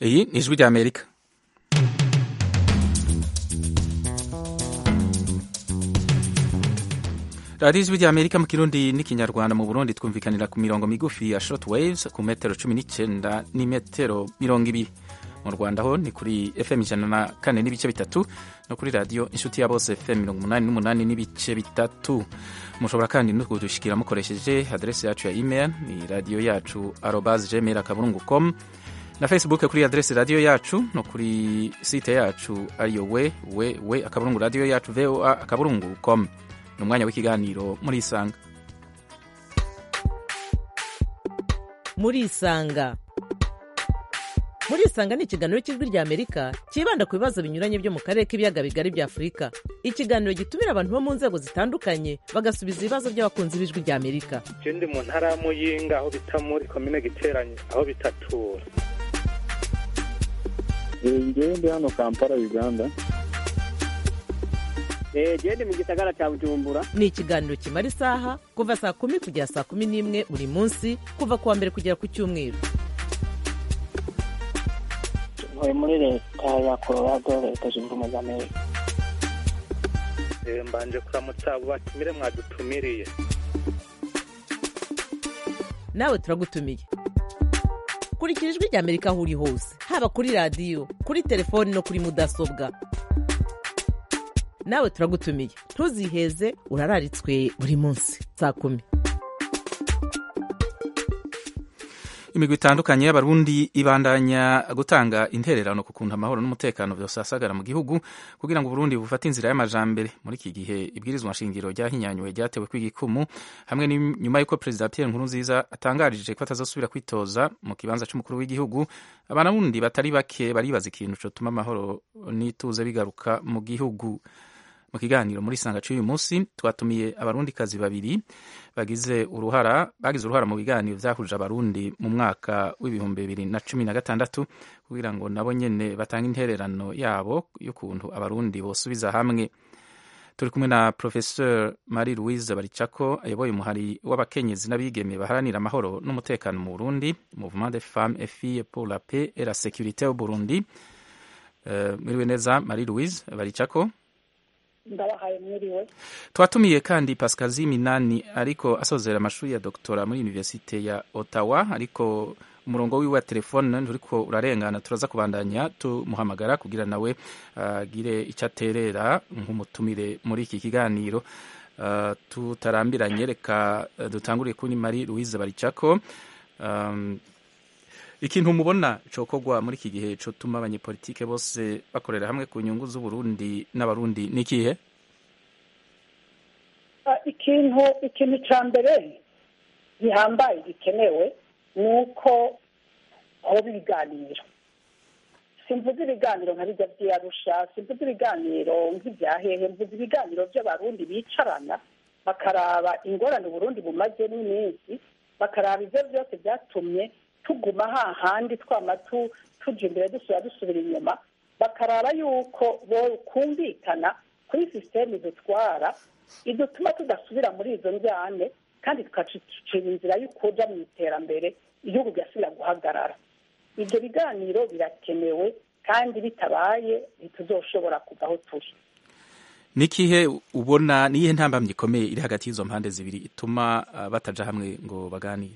iyi ni ijwi ry'amerika radiyo ijwi ry'amerika mu kirundi n'ikinyarwanda mu burundi twumvikanira ku mirongo migufi ya short waves ku metero cumi n'icyenda n'imetero mirongo ibiri mu rwanda ho ni kuri fm ijana na kane n'ibice bitatu no kuri radiyo inshuti ya bose fm mirongo umunani n'umunani n'ibice bitatu mushobora kandi no kudushyikira mukoresheje aderesi yacu ya email ni radiyo yacu arobas gmail akaburungu com na facebook kuri aderesi radiyo yacu no kuri site yacu ariyo we we we akaburungu radiyo yacu voa akaburungu com ni umwanya w'ikiganiro muri isanga muri isanga muri isanga ni ikiganiro cy'ijwi ry'amerika cyibanda ku bibazo binyuranye byo mu karere k'ibiyaga bigari bya afurika ikiganiro gitumira abantu bo mu nzego zitandukanye bagasubiza ibibazo by'abakunzi b'ijwi ry'amerika ndi mu ntara ya muyinga aho bita muri komine giteranye aho bitatura ngewe ndi hano kampala uganda gende mu gisagara cya bujumbura ni ikiganiro kimara isaha kuva saa kumi kugera saa kumi n'imwe buri munsi kuva ku wa mbere kugera ku cyumweru ntuye muri leta ya colorado leta zunze ubumwe za amerika mbanje kuramutsa abo batumire mwadutumiriye nawe turagutumiye kurikira ijwi ry'amerika aho uri hose haba kuri radiyo kuri telefoni no kuri mudasobwa nawe turagutumiye ntuziheze urararitswe buri munsi saa kumi imigwi itandukanye y'abarundi ibandanya gutanga intererano ku kuntu amahoro n'umutekano byosasagara mu gihugu kugira ngo uburundi bufate inzira y'amajambere muri iki gihe ibwirizwa nshingiro ryahinyanyuwe ryatewe kw'igikumu hamwe nyuma y'uko perezida pierre nkurunziza atangarije ko atazosubira kwitoza mu kibanza c'umukuru w'igihugu abarundi batari bake baribaza ikintu cotuma amahoro n'ituze bigaruka mu gihugu mu kiganiro muri sanga cy'uyu munsi twatumiye abarundikazi babiri bagize uruhara bagize uruhara mu biganiro byahuje abarundi mu mwaka w'ibihumbi bibiri na cumi na gatandatu kugira ngo nabo nyene batange intererano yabo y'ukuntu abarundi bosubiza hamwe turi kumwe na professeur marie louise baricako ayoboye umuhari w'abakenyezi n'abigeme baharanira amahoro n'umutekano mu burundi mouvement de femmes et filles pour la paix et la sécurité au burundi uh, mwiriwe neza marie louise baricako ndabahaye mwiriwe twatumiye kandi pascazi minani ariko asozera amashuri ya doktora muri universite ya ottawa ariko umurongo wiwe wa telefone nturiko urarengana turaza kubandanya tumuhamagara kugira nawe agire uh, icyo aterera nk'umutumire muri iki kiganiro uh, tutarambiranye reka uh, dutanguriye kuri marie louise baricako um, ikintu mubona cokogwa muri iki gihe cotuma abanyepolitike bose bakorera hamwe ku nyungu z'uburundi n'abarundi ni ikihe ikintu ikintu ca mbere gihambaye gikenewe ni uko hoba ibiganiro simvuze ibiganiro nka bijya vy'arusha simvuze ibiganiro nk'ivyahehe mvuze ibiganiro vy'abarundi bicarana bakaraba ingorane uburundi bumazemo iminsi bakaraba ivyo vyose vyatumye tuguma hahandi twama tuja imbere dusubira dusubira inyuma bakaraba yuko bokumvikana kuri sisiteme zitwara idutuma tudasubira muri izo njyane kandi tukacicira inzira y'ukuja mu iterambere igihugu kigasubira guhagarara ibyo biganiro birakenewe kandi bitabaye ntituzoshobora kuva aho turi nikihe ubona niyihe ntambamyi ikomeye iri hagati y'izo mpande zibiri ituma uh, bataja hamwe ngo baganire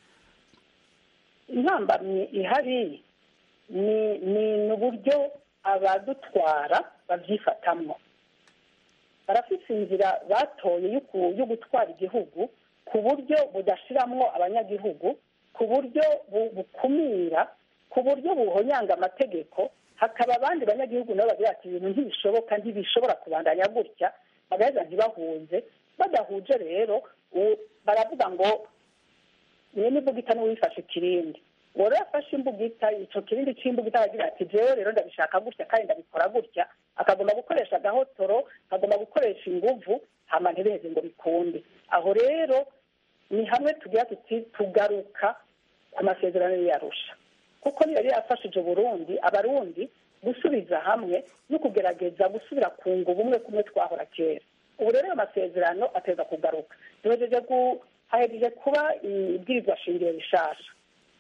intambamyi ihari ni ni uburyo abadutwara babyifatamwo barafite inzira batoye yo gutwara igihugu ku buryo budashiramwo abanyagihugu ku buryo bukumira ku buryo buhonyanga amategeko hakaba abandi banyagihugu nabo bagira ati ibintu ntibishoboka ntibishobora kubandanya gutya bagaheza ntibahunze badahuje rero baravuga ngo niyo n'imbugita n'uwifashe ikirindi uwo rero afashe imbugita ico kirindi c'imbugita aragira ati jewe rero ndabishaka gutya kandi ndabikora gutya akagomba gukoresha agahotoro akagomba gukoresha inguvu hama ntibeze ngo bikunde aho rero ni hamwe tugira tuti tugaruka ku masezerano yarusha kuko niyo yari yafashije burundi abarundi gusubiza hamwe no kugerageza gusubira kunga ubumwe kumwe twahora kera ubu rero ayo masezerano ateza kugaruka duhejeje hahejeje kuba ibwirizwa shingiro rishasha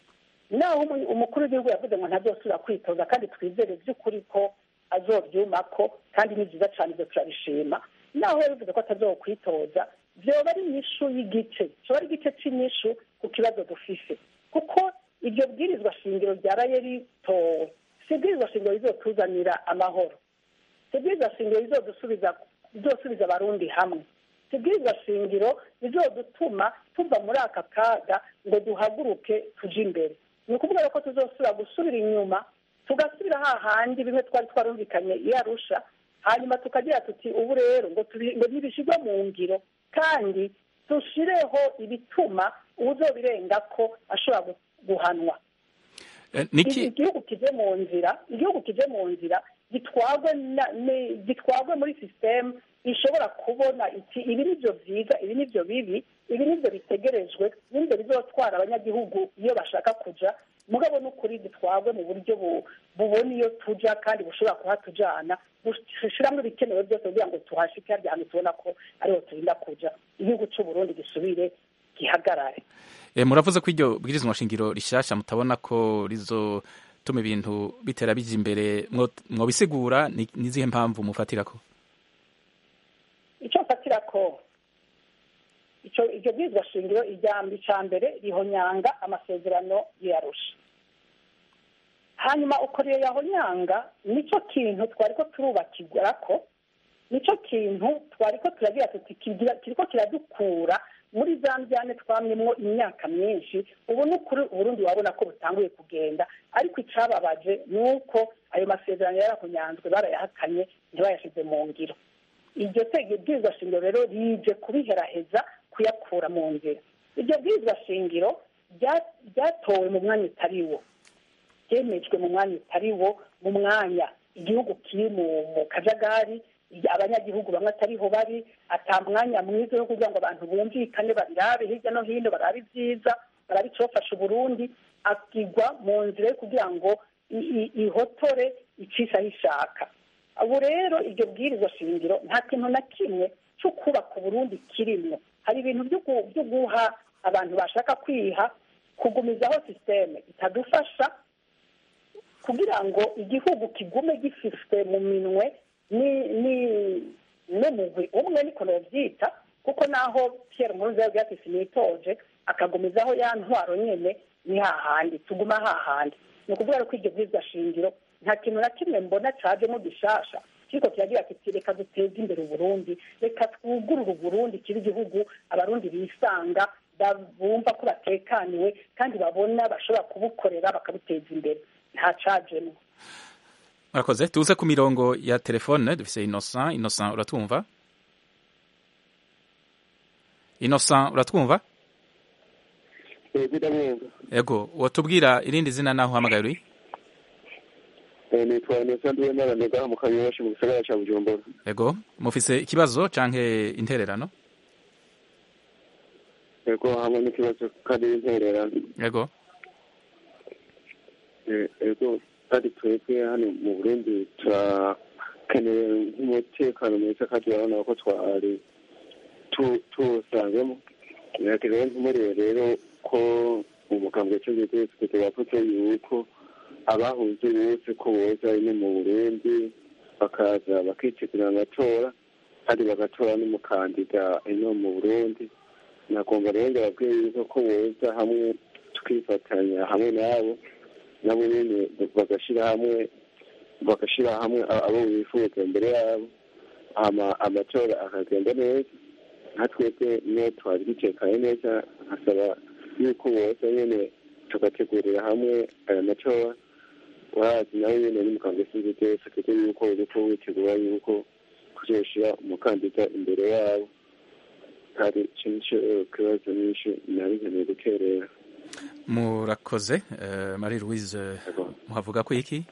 naho umu- umukuru w'igihugu yavuze ngo ntazosubira kwitoza kandi twizere by'ukuri ko azobyumako kandi ni byiza cyane ibyo turabishima naho yabivuze ko atazokwitoza byoba ari inyishu y'igice cyoba ari igice cy'inyishu ku kibazo dufise kuko iryo bwirizwa shingiro ryaraye ritowe si ibwirizwa shingiro rizotuzanira amahoro si ibwirizwa shingiro rizodusubiza rizosubiza abarundi hamwe si ibwirizwa shingiro rizodutuma tuva muri aka kaga ngo duhaguruke tuje imbere ni ukuvuga ko tuzosubira gusubira inyuma tugasubira hahandi bimwe twari twarumvikanye iyo arusha hanyuma tukagira tuti ubu rero ngo tubi- ngo ntibishyirwe mu ngiro kandi dushireho ibituma uwuzobirenga ko ashobora gu- guhanwa Eh, niki igihugu kije mu nzira igihugu kije mu nzira gitwagwe na- ni- gitwagwe muri sisitemu ishobora kubona iti ibi ni byo byiza ibi ni byo bibi ibi ni byo bitegerejwe ibi ni byo bizotwara abanyagihugu iyo bashaka kuja mugabo n'ukuri gitwagwe mu buryo bu- bubona iyo tuja kandi bushobora kuhatujana bushiramwo ibikenewe byose kugira ngo tuhashike harya hantu tubona ko ariho turinda kuja igihugu c'uburundi gisubire gihagarare Eh, muravuze ko iryo bwirizwa shingiro rishasha mutabona ko rizotuma ibintu bitera bija imbere mwo- mwobisigura ni ni izihe mpamvu mufatirako icyo mfatira ko icyo iryo bwirizwa shingiro ijyamba icya mbere rihonyanga amasezerano y'iyarusha hanyuma uko rero yahonyanga nicyo kintu twari ko turubakirwa ko nicyo kintu twari ko turagira tuti kigira- kiriko kiradukura muri za njyane twamyemwo imyaka myinshi ubu ni ukuri uburundi wabona ko butanguye kugenda ariko icababaje ni uko ayo masezerano yarahonyanzwe barayahakanye ntibayashyize mu ngiro iryo tege bwirizwa shingiro rero rije kubiheraheza kuyakura mu nzira iryo bwirizwa shingiro rya- ryatowe mu mwanya utari wo ryemejwe mu mwanya utari wo mu mwanya igihugu kiri mu mu kajagari abanyagihugu bamwe atariho bari ata mwanya mwiza wo kugira ngo abantu bumvikane babirabe hirya no hino barabe ibyiza barabe icofasha uburundi akigwa mu nzira yo kugira ngo i- i- ihotore icisha aho ishaka ubu rero iryo bwirizwa shingiro nta kintu na kimwe cyo kubaka uburundi kirimwo hari ibintu byo gu- byo guha abantu bashaka kwiha kugumizaho sisiteme itadufasha kugira ngo igihugu kigume gifishwe mu minwe ni ni n'umugwi umwe niko novyita kuko naho Pierre Nkurunziza yagiye ati sinitoje akagumizaho ya ntwaro nyene ni hahandi tuguma hahandi ni ukuvuga rero ko iryo bwirizwa shingiro nta kintu na kimwe mbona cajemo gishasha kiriko kiragira kiti reka duteze imbere uburundi reka twugurure uburundi kiba igihugu abarundi bisanga ba- bumva ko batekaniwe kandi babona bashobora kubukorera bakabuteza imbere nta cajemo murakoze tuze ku mirongo ya telefone dufise innocent innocent uratwumva innocent uratwumva yego ndamwumva ego watubwira irindi zina naho uhamagaye uri Eh, nitwa Innocent Uwimana Nega mu Kanyosha mu gisagara ca Bujumbura ego mufise ikibazo canke intererano yego hamwe n'ikibazo kandi intererano ego Eh, yego kandi twebwe hano mu Burundi turakeneye nk'umutekano mwiza kandi urabona ko twari tu- tuwusangemo rero ntumurire rero ko umugambwe cy'ubutegetsi wavuze yuko abahuze bose ko boza ino mu Burundi bakaza bakitegura amatora kandi bagatora n'umukandida ino mu Burundi nagomba rero ndababwiye yuko ko boza hamwe tukifatanya hamwe nabo nabo nyene bagashira hamwe bagashira hamwe a- abo bifuza imbere yabo hama amatora akagenda neza nka twebwe niyo twari dutekanye neza nkasaba yuko boza nyene tugategurira hamwe aya matora urazi nawe nyene n'umukambwe sinzitese kuko yuko uriko witegura yuko kuzoshira umukandida imbere yabo kandi ico nico kibazo nyinshi nari nkeneye guterera murakoze eh, marie louise Yego. muhavuga ko iki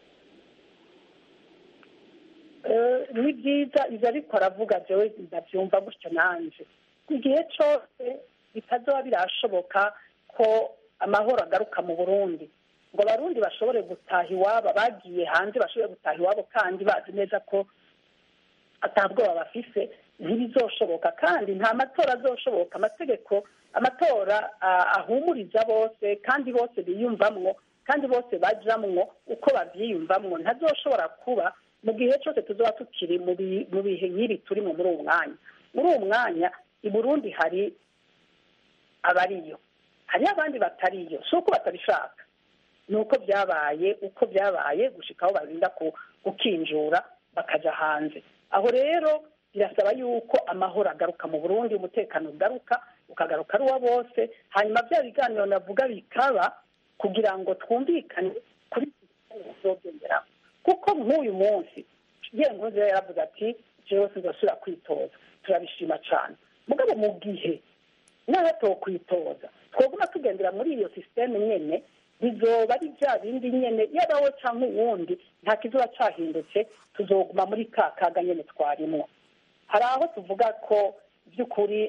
Eh, ni byiza ibyo ariko aravuga jewe ndabyumva gutyo nanje igihe cyose bitazoba birashoboka ko amahoro agaruka mu burundi ngo abarundi bashobore gutaha iwabo bagiye hanze bashobore gutaha iwabo kandi bazi neza ko atabwoba bafise ntibizoshoboka kandi nta matora azoshoboka amategeko amatora ahumuriza bose kandi bose biyumvamwo kandi bose bajamwo uko babyiyumvamwo ntazoshobora kuba mu gihe cyose tuzaba tukiri mu bihe nk'ibi turimo muri uwo mwanya muri uwo mwanya i burundi hari abariyo hariho abandi batariyo si uko batabishaka ni uko byabaye uko byabaye gushika aho barinda gukinjura bakajya hanze aho rero birasaba yuko amahoro agaruka mu burundi umutekano ugaruka ukagaruka ari uwa bose hanyuma bya biganiro navuga bikaba kugira ngo twumvikane kuri tuzogenderaho kuko nk'uyu munsi yewe nkuze yaravuze ati jewe sinzosubira kwitoza turabishima cyane mugabo mu gihe naho tokwitoza twoguma tugendera muri iyo sisiteme nyene bizoba ari bya bindi nyene yaba we cyangwa uwundi nta kizoba cyahindutse tuzoguma muri ka kaga nyene twarimwo hari aho tuvuga ko by'ukuri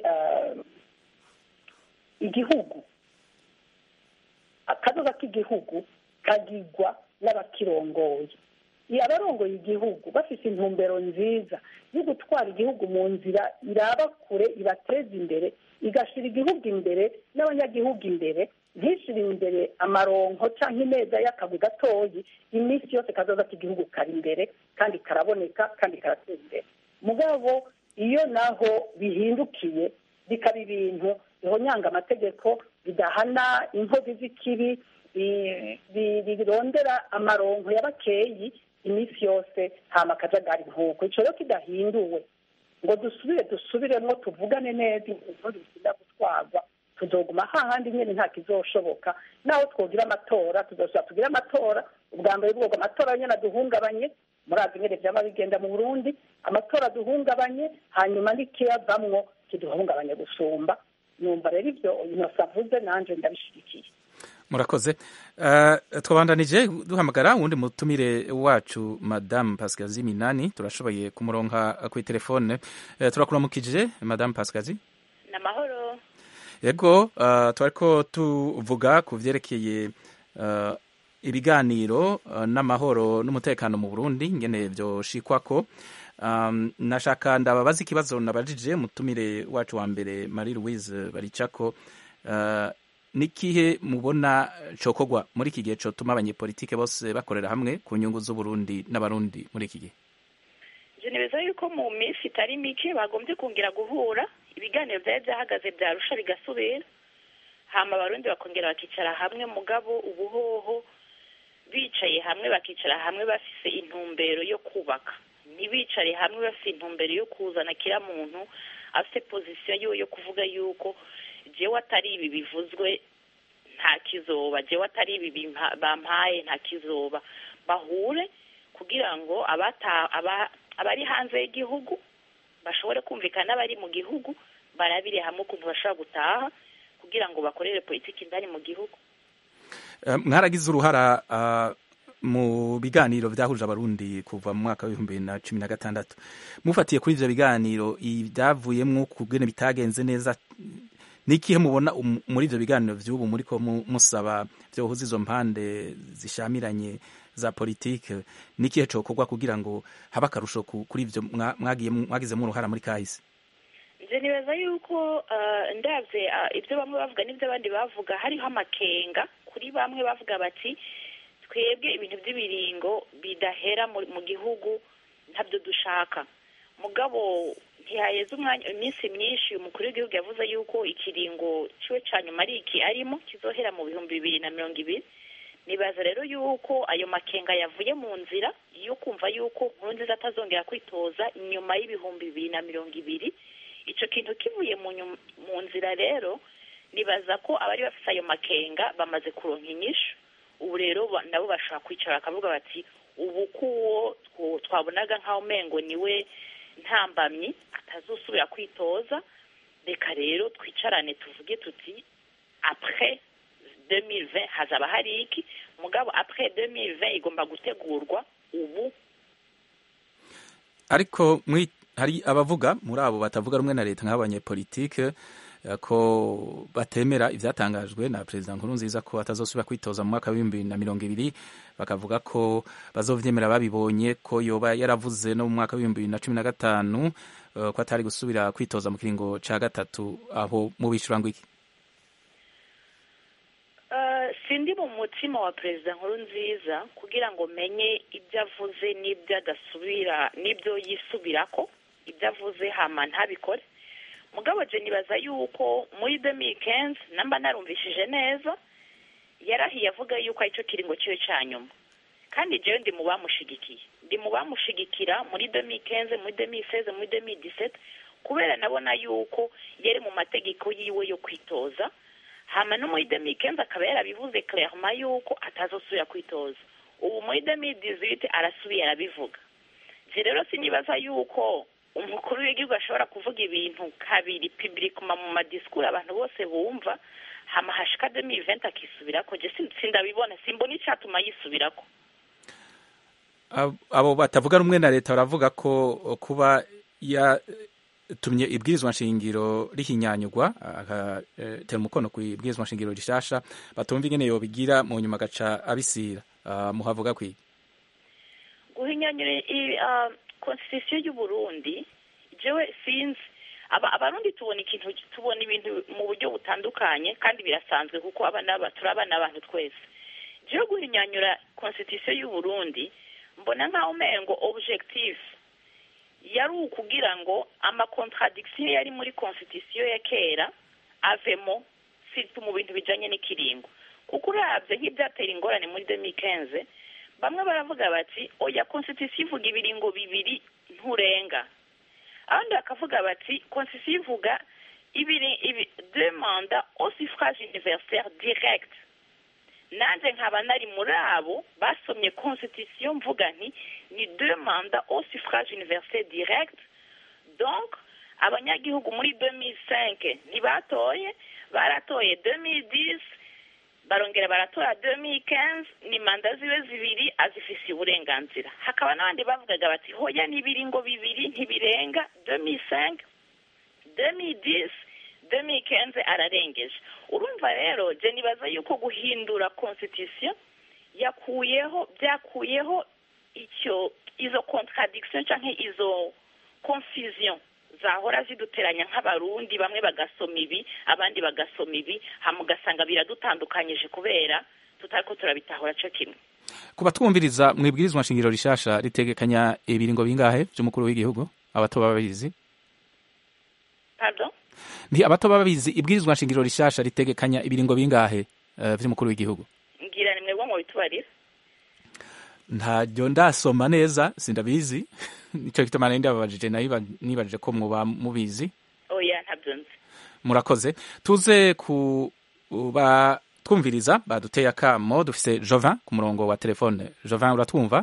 igihugu akazoza k'igihugu kagigwa n'abakirongoye iyo abarongoye igihugu bafite intumbero nziza yo gutwara igihugu mu nzira iraba kure ibateza imbere igashyira igihugu imbere n'abanyagihugu imbere ntishyire imbere amaronko cyangwa imeza y'akagwi gatoyi iminsi yose kazoza k'igihugu kari imbere kandi karaboneka kandi karateza imbere mugabo iyo naho bihindukiye bikaba ibintu bihonyanga amategeko bidahana inkozi z'ikibi birondera amaronko y'abakeyi iminsi yose hama akajagari nk'uko icyo rero kidahinduwe ngo dusubire dusubiremo tuvugane neza inkozi zikunda gutwarwa tuzoguma hahandi nyine nta kizoshoboka naho twogira amatora tuzasubira tugire amatora ubwa mbere bwoko amatora nyine aduhungabanye murazi nyine byaba bigenda mu burundi amatora aduhungabanye hanyuma n'ikiyavamwo kiduhungabanye gusumba numva rero ibyo inosa avuze nanjye ndabishyigikiye murakoze twabandanije duhamagara uwundi mutumire wacu madamu pasikazi minani turashoboye kumuronka ku telefone turakuramukije madamu pasikazi ni amahoro yego twari ko tuvuga ku byerekeye ibiganiro n'amahoro n'umutekano mu burundi ngene byoshikwa ko nashaka ndababaza ikibazo nabajije mutumire wacu wa mbere marie louise baricako nikihe mubona cokogwa muri iki gihe cotuma abanyepolitike bose bakorera hamwe ku nyungu z'uburundi n'abarundi muri iki gihe nibeza yuko mu minsi itari mike bagombye kongera guhura ibiganiro byari byahagaze byarusha bigasubira hama abarundi bakongera bakicara hamwe mugabo ubuhoho bicaye hamwe bakicara hamwe bafise intumbero yo kubaka ntibicare hamwe bafite intumbero yo kuzana kira muntu afite pozisiyo yiwe yo kuvuga yuko jewe atari ibi bivuzwe nta kizoba jewe atari ibi bampaye nta kizoba bahure kugira ngo abari hanze y'igihugu bashobore kumvikana n'abari mu gihugu barabire hamwe ukuntu bashobora gutaha kugira ngo bakorere politiki indani mu gihugu mwaragize uruhara mu biganiro byahuje abarundi kuva mu mwaka w'ibihumbi bibiri na cumi na gatandatu mufatiye kuri ibyo biganiro ibyavuyemo kubwene bitagenze neza n'ikihe mubona muri ibyo biganiro by'ubu muri ko musaba byohuza izo mpande zishamiranye za politike n'ikihe cokorwa kugira ngo habe akarusho kuri ibyo mwagizemo uruhara muri kahise nje nibaza yuko ndabye ibyo bamwe bavuga n'ibyo abandi bavuga hariho amakenga kuri bamwe bavuga bati twebwe ibintu by'ibiringo bidahera mu gihugu ntabyo dushaka mugabo ntihaheze umwanya iminsi myinshi umukuru w'igihugu yavuze yuko ikiringo ciwe ca nyuma ari iki arimo kizohera mu bihumbi bibiri na mirongo ibiri nibaza rero yuko ayo makenga yavuye mu nzira yo kumva yuko nkurunziza atazongera kwitoza inyuma y'ibihumbi bibiri na mirongo ibiri ico kintu kivuye mu nzira rero nibaza ko abari bafite ayo makenga bamaze kuronka inyishu ubu rero nabo bashobora kwicara bakavuga bati ubu kuwo twabonaga nk'aho umengo niwe ntambamyi atazusubira kwitoza reka rero twicarane tuvuge tuti apre 2020 hazaba hari iki mugabo apre 2020 igomba gutegurwa ubu ariko hari abavuga muri abo batavuga rumwe na leta nk'abanyepolitike eh, ko batemera ivyatangajwe na perezida nkurunziza ko atazosubira kwitoza mu mwaka w'ibihumbi bibiri na mirongo ibiri bakavuga ko bazovyemera babibonye ko yoba yaravuze no mu mwaka w'ibihumbi bibiri na cumi na gatanu eh, ko atari gusubira kwitoza mu kiringo ca gatatu aho mubishura ngo iki Eh, sindi mu mutima wa perezida nkuru nziza kugira ngo menye ibyo avuze n'ibyo adasubira n'ibyo yisubirako ibyo avuze hama ntabikore mugabo je nibaza yuko muri demi kenzi namba narumvishije neza yarahiye avuga yuko aricyo kiringo ciwe ca nyuma kandi jewe ndi mu bamushigikiye ndi mu bamushigikira muri demi kenzi muri demi seze muri demi disete kubera nabona yuko yari mu mategeko yiwe yo kwitoza hama no muri demi kenzi akaba yarabivuze clairement yuko atazosubira kwitoza ubu muri demi dizite arasubiye arabivuga je rero sinibaza yuko umukuru w'igihugu ashobora kuvuga ibintu kabiri publiquement mu madisikuru abantu bose bumva hama hashika demi event akisubirako je sin- sindabibona simbona icatuma yisubirako Ab- abo batavuga rumwe na leta baravuga ko kuba yatumye ibwirizwa nshingiro rihinyanyurwa agatera umukono ku ibwirizwa nshingiro rishasha batumva ingene yobigira mu nyuma agaca abisira Ah, muhavuga kwiki guhinyanyura i- ah, constitution y'u Burundi jewe sinzi aba abarundi tubona ikintu tubona ibintu mu buryo butandukanye kandi birasanzwe kuko abana ba- turi abana abantu twese jewe guhinyanyura constitution y'u Burundi mbona nkaho umengo objectif yari ukugira ngo amacontradiction yari muri constitution ya kera avemo surtout mu bintu bijanye n'ikiringo kuko uravye nk'ivyatera ingorane muri 2015 bamwe baravuga bati oya constitution ivuga ibiringo bibiri nturenga abandi bakavuga bati constitution ivuga ibiri ibi deux mandats au suffrage universel direct nanje nkaba nari muri abo basomye constitution mvuga nti ni deux mandats au suffrage universel direct donc abanyagihugu muri 2005 ntibatoye baratoye 2010 barongera baratora 2015 ni manda ziwe zibiri azifisiye uburenganzira hakaba n'abandi bavugaga bati hoya n'ibiringo bibiri ntibirenga 2005 2010 2015 ararengeje urumva rero je nibaza yuko guhindura constitution yakuyeho byakuyeho icyo izo contradiction canke izo confusion zahora ziduteranya nk'abarundi bamwe bagasoma ibi abandi bagasoma ibi hama ugasanga biradutandukanyije kubera tutariko turabitahura co kimwe ku batwumviriza mu ibwirizwa nshingiro rishasha ritegekanya ibiringo bingahe vy'umukuru w'igihugu abato baba babizi pardon nti abato baba babizi ibwirizwa nshingiro rishasha ritegekanya ibiringo bingahe eh, vy'umukuru w'igihugu ngira ni mwebwe mu bitubarira ntaryo ndasoma neza sindabizi nico gituma nari ndababajije nayo nibajije ko muba mubizi oya ntabyo nzi murakoze tuze ku ba twumviriza baduteye akamo dufise Jovin ku murongo wa telefone Jovin uratwumva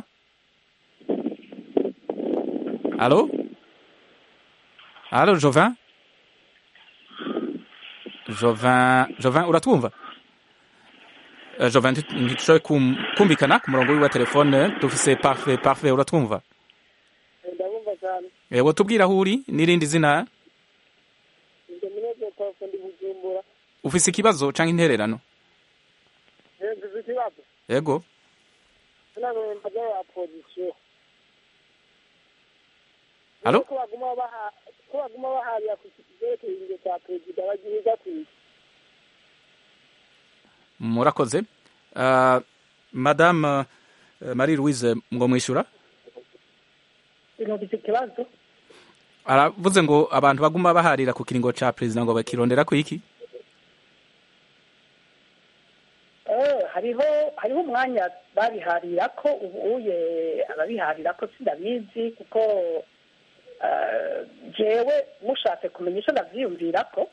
Allo Allo Jovin Jovin Jovin uratwumva Uh, Jovin ntitushoboye kum- kumvikana ku murongo wiwe wa telefone dufise parfait parfait uratwumva ndabumva cyane Ewe tubwira aho uri n'irindi zina ibyo munezero twose ndi bujumbura ufise ikibazo canke intererano hejuru ikibazo yego sinamenye mbaga ya pozisiyo Alo? ko baguma baha ko baguma baharira ku kibyerekeye ingingo cya perezida bagihiga kwiga murakoze uh, madame uh, marie louise ngo mwishura sinumvise ikibazo aravuze ngo abantu baguma baharira ku kiringo ca perezida ngo bakirondera ku iki Eh, hariho hariho umwanya babiharira ko ubuye ababiharira ko sindabizi kuko eh, jewe mushatse kumenya icyo ndavyiyumvira ko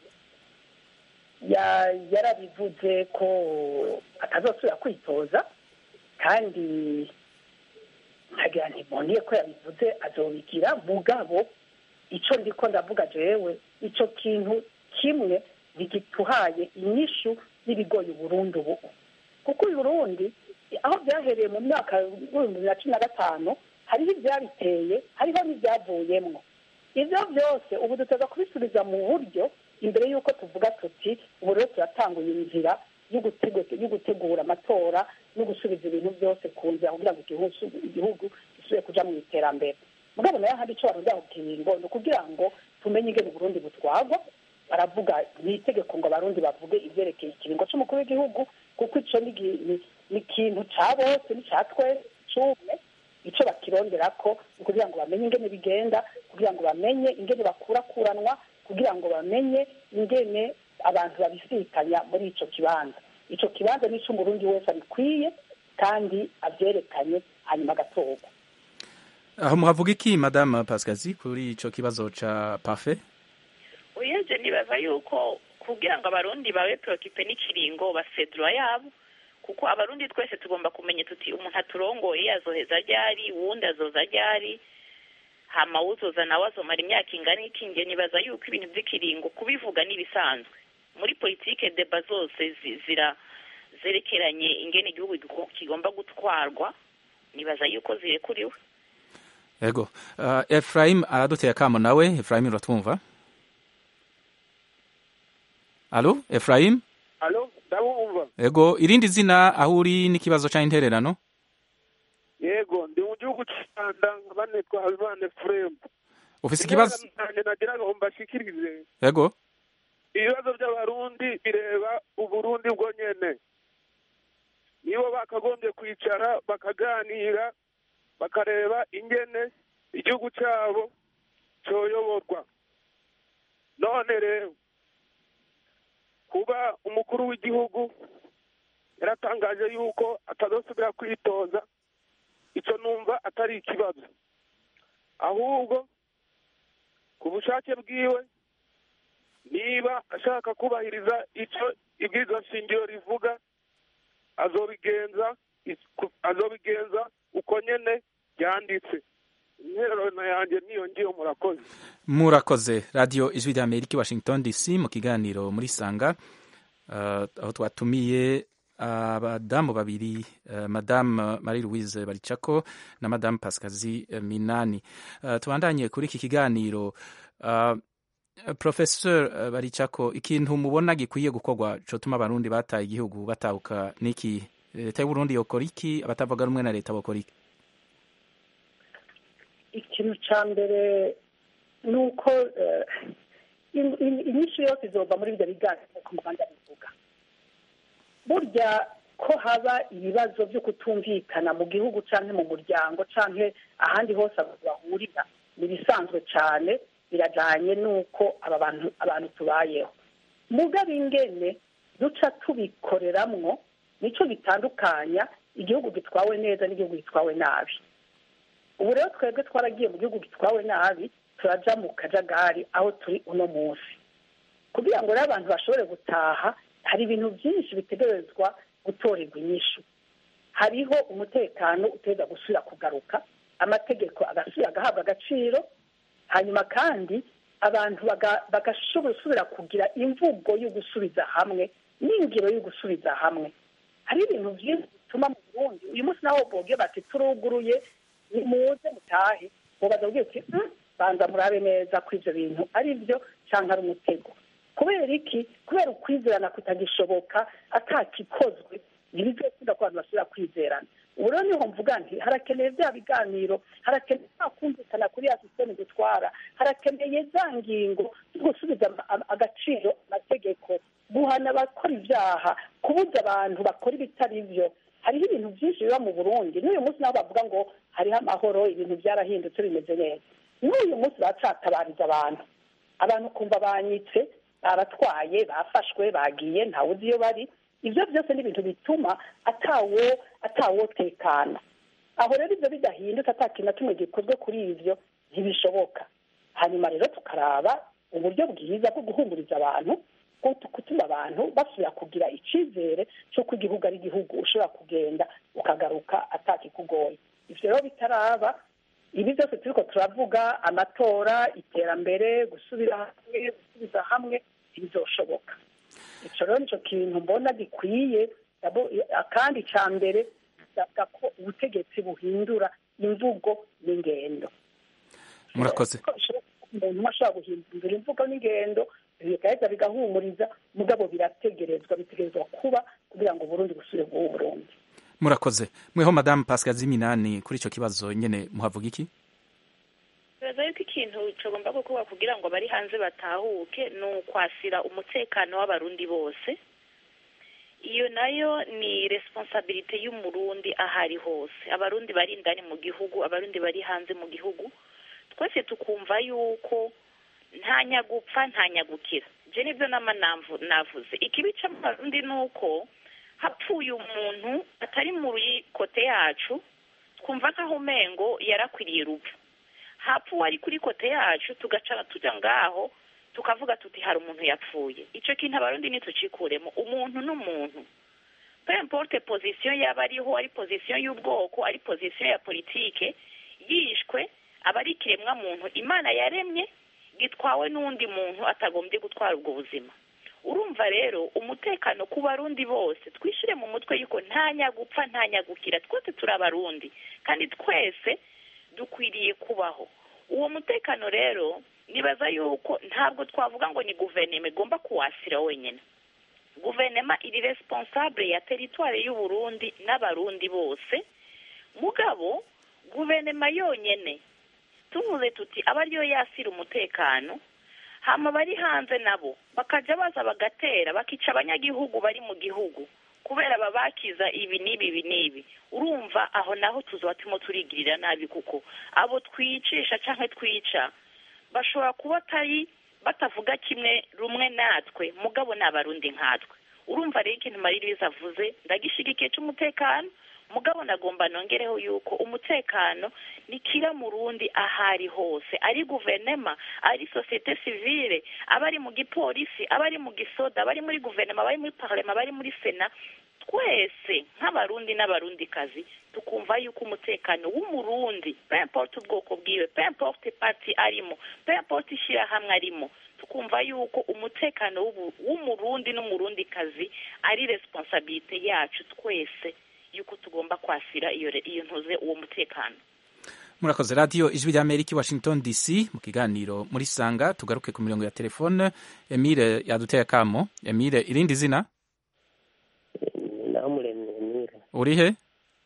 ya- yarabivuze ko atazosubira kwitoza kandi nkagira ntiboniye ko yabivuze azobigira mugabo ico ndiko ndavuga jewe ico kintu kimwe ntigituhaye inyishu n'ibigoye uburundi ubu kuko uyu burundi aho byahereye mu myaka y'ibihumbi bibiri na cumi na gatanu hariho ibyabiteye hariho n'ibyavuyemwo ibyo byose ubu duteza kubisubiza mu buryo imbere y'uko tuvuga tuti ubu rero turatanguye inzira yo gutego- yo gutegura amatora no gusubiza ibintu byose ku nzira kugira ngo igihugu igihugu gisubire kuja mu iterambere mugabo nayo hari ico barugira ku kiringo ni ukugira ngo tumenye ingene uburundi butwagwa baravuga ni itegeko ngo abarundi bavuge ivyerekeye ikiringo c'umukuru w'igihugu kuko ico ni gi- ni- ni ikintu ca bose ni ca twese cumwe ico bakironderako ni kugira ngo bamenye ingene bigenda kugira ngo bamenye ingene bakurakuranwa kugira ngo bamenye ingene abantu babisikanya muri ico kibanza ico kibanza ni umurundi wese abikwiye kandi avyerekanye hanyuma agatorwa aho muhavuga iki madame pascazi kuri ico kibazo ca parfait uyeje nibaza yuko kugira ngo abarundi babe preocupe n'ikiringo basedura yabo kuko abarundi twese tugomba kumenya tuti umuntu aturongoye azoheza ryari uwundi azoza ryari hama uzoza nawe azomara imyaka ingana iki nge nibaza yuko ibintu vy'ikiringo kubivuga n'ibisanzwe muri politike deba zose zi- zira zerekeranye ingene igihugu gigo- kigomba gutwarwa nibaza yuko zirekuriwe yego uh, efraim araduteye akamo nawe efraim uratwumva alo efraim alo ndabumva yego irindi zina aho uri n'ikibazo ca intererano yego ndi mu gihugu cy'u rwanda nkaba nitwa habimana efuremu ufise ikibazo nanjye nagira ngo mbashikirize yego ibibazo by'abarundi bireba uburundi bwo nyene nibo bakagombye kwicara bakaganira bakareba ingene igihugu cyabo cyoyoborwa none rero kuba umukuru w'igihugu yaratangaje yuko atazosubira kwitoza icyo numva atari ikibazo ahubwo ku bushake bwiwe niba ashaka kubahiriza icyo ibwirizwa shingiro rivuga azobigenza azobigenza uko nyene byanditse intererano yanjye niyo ngiyo murakoze murakoze radiyo ijwi rya amerika i washington dc mu kiganiro muri sanga uh, aho twatumiye abadamu babiri uh, madame marie louise baricako na madame pascazi uh, minani uh, tubandanye kuri iki kiganiro uh, professeur uh, baricako ikintu mubona gikwiye gukorwa cotuma abarundi bataye igihugu batahuka niki leta y'uburundi yokora iki abatavuga rumwe na leta bokora iki ikintu cya mbere ni uko eh, in- in- inyishu yose izova muri ibyo biganiro nk'uko muganda bivuga burya ko haba ibibazo byo kutumvikana mu gihugu cyangwa mu muryango cyangwa ahandi hose abantu bahurira ni ibisanzwe cyane birajyanye n'uko aba bantu abantu tubayeho mugabe ingene duca tubikoreramwo nicyo bitandukanya igihugu gitwawe neza n'igihugu gitwawe nabi ubu rero twebwe twaragiye mu gihugu gitwawe nabi turaja mu kajagari aho turi uno munsi kugira ngo rero abantu bashobore gutaha hari ibintu byinshi bitegerezwa gutorerwa inyishu hariho umutekano uteza gusubira kugaruka amategeko agasubira agahabwa agaciro hanyuma kandi abantu baga- bagashobora gusubira kugira imvugo yo gusubiza hamwe n'ingiro yo gusubiza hamwe hari ibintu byinshi bituma mu burundi uyu munsi naho bobye bati turuguruye nimuze mutahe mubaza kubwira uti "Mm, banza murabe neza ko ivyo bintu ari byo cyangwa ari umutego kubera iki kubera ukwizerana kutagishoboka atakikozwe ntibizokunda ko abantu basubira kwizerana ubu rero niho mvuga nti harakeneye bya biganiro harakeneye nta kumvikana kuri ya sisiteme dutwara harakeneye za ngingo zo gusubiza ama- ama- agaciro amategeko guhana abakora ibyaha kubuza abantu bakora ibitari byo hariho ibintu byinshi biba mu burundi n'uyu munsi naho bavuga ngo hariho amahoro ibintu byarahindutse bimeze neza n'uyu munsi bacatabariza abantu abantu kumva banyitse baratwaye bafashwe bagiye ntawe uzi iyo bari ibyo byose ni ibintu bituma atawo atawotekana aho rero ibyo bidahindutse ata kintu na kimwe gikozwe kuri ibyo ntibishoboka hanyuma rero tukaraba uburyo bwiza bwo guhumuriza abantu bwo gutuma abantu basubira kugira icyizere cy'uko igihugu ari igihugu ushobora kugenda ukagaruka atakikugoye ibyo rero bitaraba ibi byose turiko turavuga amatora iterambere gusubira hamwe gusubiza hamwe ntibizoshoboka ico rero nico kintu mbona gikwiye Dabo- akandi ca mbere bisabwa ko ubutegetsi buhindura imvugo n'ingendo murakoze ko bishoboka ko umuntu umwe ashobora guhindura imvugo n'ingendo bigaheza bigahumuriza mugabo birategerezwa bitegerezwa kuba kugira ngo uburundi busubire bw'ubu burundi murakoze mweho madamu pascal ziminani kuri icyo kibazo nyine muhavuga iki bibaza yuko ikintu kigomba gukorwa kugira ngo abari hanze batahuke ni ukwasira umutekano w'abarundi bose iyo nayo ni responsabilite y'umurundi aho ari hose abarundi bari indani mu gihugu abarundi bari hanze mu gihugu twese tukumva yuko nta nyagupfa nta nyagukira je nibyo nama namvu- navuze ikibi c'abarundi ni uko hapfuye umuntu atari muri kote yacu twumva nk'aho umengo yarakwiriye urupfu hapfa uwari kuri kote yacu tugacara tujya ngaho tukavuga tuti hari umuntu yapfuye icyo kintu abarundi ntitucikuremo umuntu n'umuntu peu importe position yaba ariho ari position y'ubwoko ari position ya politike yishwe aba ari ikiremwa muntu imana yaremye gitwawe n'undi muntu atagombye gutwara ubwo buzima urumva rero umutekano ku barundi bose twishyire mu mutwe yuko nta nyagupfa nta nyagukira twese turi abarundi kandi twese dukwiriye kubaho uwo mutekano rero nibaza yuko ntabwo twavuga ngo ni guverinoma igomba kuwasira wenyine guverinoma iri responsable ya teritwari y'uburundi n'abarundi bose mugabo guverinoma yonyene tuvuze tuti aba ariyo yasira umutekano hama bari hanze nabo bakaja baza bagatera bakica abanyagihugu bari mu gihugu kubera babakiza ibi n'ibi ibi n'ibi urumva aho naho tuzoba turimo turigirira nabi kuko abo twicisha canke twica bashobora kuba atari batavuga kimwe rumwe natwe mugabo ni abarundi nkatwe urumva rero ikintu maririza avuze ndagishigikiye c'umutekano mugabo nagomba nongereho yuko umutekano ni kira murundi ahari hose ari guverinoma ari sosiyete sivile abari mu gipolisi abari mu gisoda abari muri guverinoma abari muri parlema abari muri sena twese nk'abarundi n'abarundikazi tukumva yuko umutekano w'umurundi peu importe ubwoko bwiwe peu importe parti arimo peu importe ishyirahamwe arimo tukumva yuko umutekano w'ubu- w'umurundi n'umurundikazi ari responsabilite yacu twese yuko tugomba kwasira iyo re- iyo ntuze uwo mutekano murakoze radiyo ijwi rya amerika i washington dc mu kiganiro muri sanga tugaruke ku mirongo ya telefone emile yaduteye akamo emile irindi zina namuremye emile uri he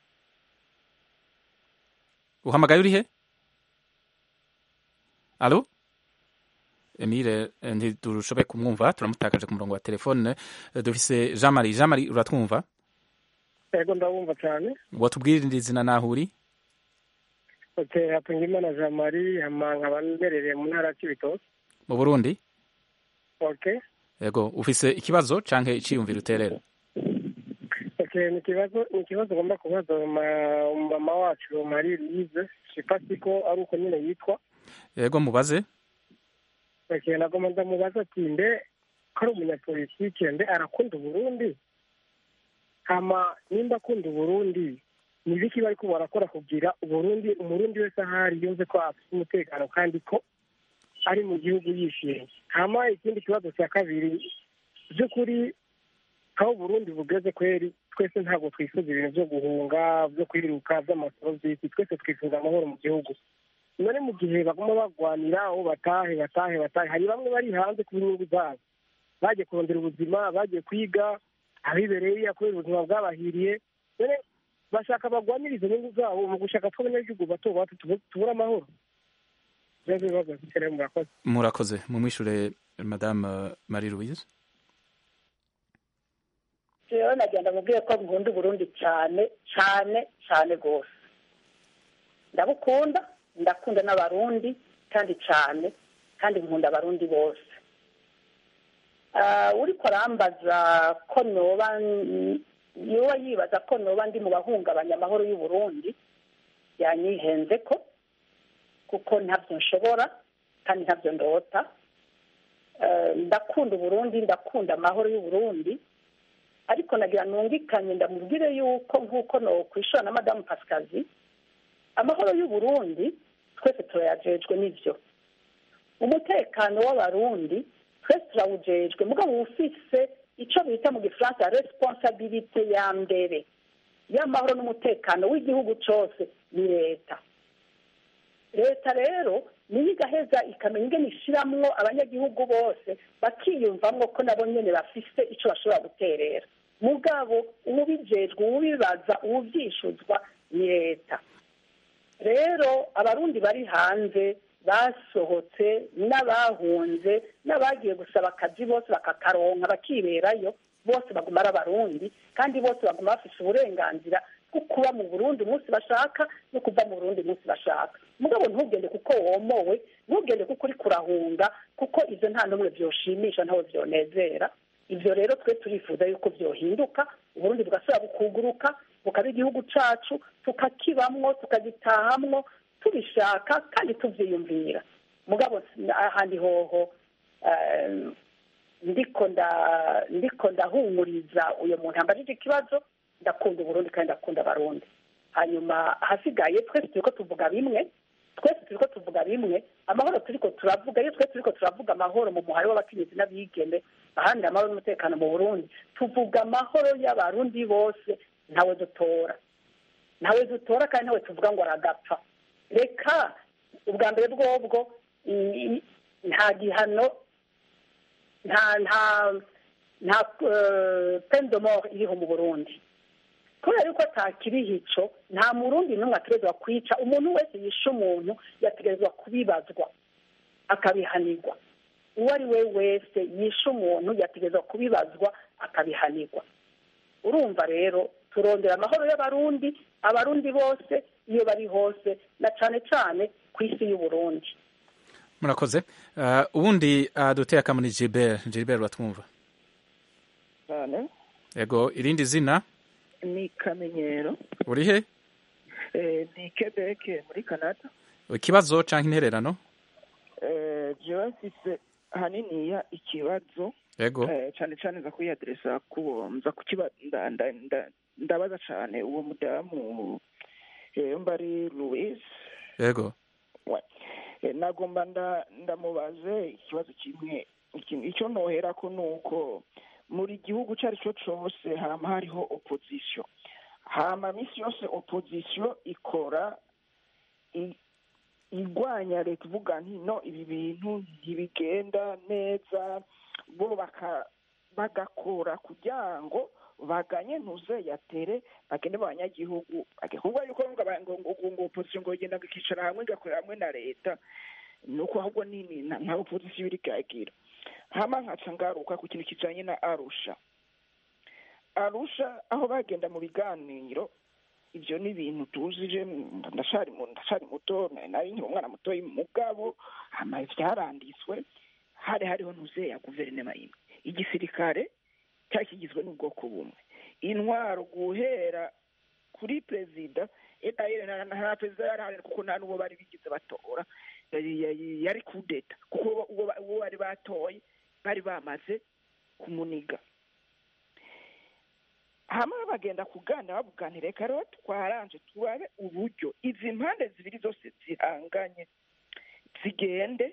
uhamagaye uri he alo emile eh, ntiturushoboye kumwumva turamutakaje ku murongo wa telefone Eh, dufise jean marie jean marie uratwumva yego ndabumva cyane watubwira irindi zina naho uri oke hatungimana jean marie hama nkaba mberereye mu ntara ya kibitoki mu burundi oke yego ufise ikibazo canke iciyumviro uterera oke ni ikibazo ni ikibazo ugomba kubaza ma- mama wacu marie louise sipasi ko ari uko nyine yitwa yego mubaze oke nagomba ndamubaza ati mbe ko ari umunyapolitike mbe arakunda uburundi hama nimba akunda uburundi ni ibiki bariko barakora kugira uburundi umurundi wese ahari yumve ko afite umutekano kandi ko ari mu gihugu yishimye hama ikindi kibazo cya kabiri by'ukuri aho uburundi bugeze kweri twese ntabwo twifuza ibintu byo guhunga byo kwiruka by'amasoro by'isi twese twifuza amahoro mu gihugu none mu gihe baguma bagwanira aho batahe batahe batahe hari bamwe bari hanze ku nyungu zabo bagiye kurondera ubuzima bagiye kwiga abibereye iriya kubera ubuzima bwabahiriye none bashaka bagwanira izo nyungu zabo mu gushaka ko abanyagihugu bato bato tubu- tubura amahoro ibibazo bibazo bifite rero murakoze murakoze mumwishure madame marie louise rero nagenda mubwiye ko nkunda uburundi cyane cyane cyane rwose ndabukunda ndakunda n'abarundi kandi cyane kandi nkunda abarundi bose Ah, uriko arambaza ko noba n- yoba yibaza ko noba ndi mu bahungabanya amahoro y'uburundi yanyihenze ko kuko ntabyo nshobora kandi ntabyo ndota Eh, ndakunda uburundi ndakunda amahoro y'uburundi ariko nagira nungikanye ndamubwire yuko nk'uko no kwishura na madamu pasikazi amahoro y'uburundi twese turayajejwe n'ivyo umutekano w'abarundi twese turawujejwe mugabo ufise ico bita mu gifaransa responsabilite ya mbere y'amahoro n'umutekano w'igihugu cose ni leta leta rero niyo igaheza ikamenya ingene ishiramwo abanyagihugu bose bakiyumvamwo ko nabo nyene bafise ico bashobora guterera mugabo uwubijejwe uwubibaza uwuvyishuzwa ni leta rero abarundi bari hanze basohotse n'abahunze n'abagiye gusaba akazi bose bakakaronka bakiberayo bose baguma ari abarundi kandi bose baguma bafise uburenganzira bwo kuba mu burundi umunsi bashaka no kuva mu burundi umunsi bashaka mugabo ntugende kuko womowe ntugende kuko uri kurahunga kuko ivyo nta n'umwe vyoshimisha ntawe vyonezera ivyo rero twe turifuza yuko vyohinduka uburundi bugasubira bukuguruka bukaba igihugu cacu tukakibamwo tukagitahamwo tubishaka kandi tuvyiyumvira mugabo ahandi hoho eh, ndiko nda ndiko ndahumuriza uyo muntu ambajije ikibazo ndakunda uburundi kandi ndakunda abarundi hanyuma ahasigaye twese turiko tuvuga bimwe twese turiko tuvuga bimwe amahoro turiko turavuga iyo twese turiko turavuga amahoro mu muhari w'abakenyezi n'abigeme ahandi amahoro n'umutekano mu burundi tuvuga amahoro y'abarundi bose ntawe dutora ntawe dutora kandi ntawe tuvuga ngo aragapfa reka ubwa mbere bwobwo i- i- nta gihano nta nta nta peine de mort iriho mu burundi kubera yuko atakiriho ico nta murundi n'umwe ategerezwa kwica umuntu wese yishe umuntu yategerezwa kubibazwa akabihanirwa uwo ari we wese yishe umuntu yategerezwa kubibazwa akabihanirwa urumva rero turondera amahoro y'abarundi abarundi bose iyo bari hose na cane cane ku isi y'uburundi murakoze uh, ubundi uh, duteye akamuni Gilbert Gilbert uratwumva cyane yego irindi zina ni kamenyero uri he eh, ni Quebec muri Canada ikibazo canke intererano eh, jewe mfise haniniya ikibazo yego eh, cane cane nza kuyiadresa kuwo nza kukiba nda- nda- nda- ndabaza cane uwo mudamu eh, mbari Louise yego we Eh, nagomba nda ndamubaze ikibazo kimwe Iki- icyo noherako ni uko muri gihugu icyo ari cyo cyose hama hariho opozisiyo hama minsi yose opozisiyo ikora i- igwanya leta ivuga nti no ibi bintu ntibigenda neza bo baka bagakora kugira ngo baganye ntuze yatere bagende mu banyagihugu kuvuga yuko ngo aba- ngo ngo ngo opozisiyo ngo igenda ngo ikicara hamwe igakorera hamwe na leta ni uko ahubwo ni ni- nta nta opozisiyo iri bwagira hama nkaca ngaruka ku kintu kijanye na arusha arusha aho bagenda mu biganiro ibyo ni ibintu tuzije ndashari mu- ndashari muto nari nari nkiri umwana mutoyi mugabo hama vyaranditswe hari hariho ntuze ya guverinoma imwe igisirikare cyari kigizwe n'ubwoko bumwe intwaro guhera kuri perezida etayire nta perezida yari ahari kuko nta n'uwo bari bigize batora yari- yari- yari kudeta kuko uwo- uwo ba- uwo bari batoye bari bamaze kumuniga hamwe bagenda kuganira bavuganira reka rero twaranje turabe uburyo izi mpande zibiri zose zihanganye zigende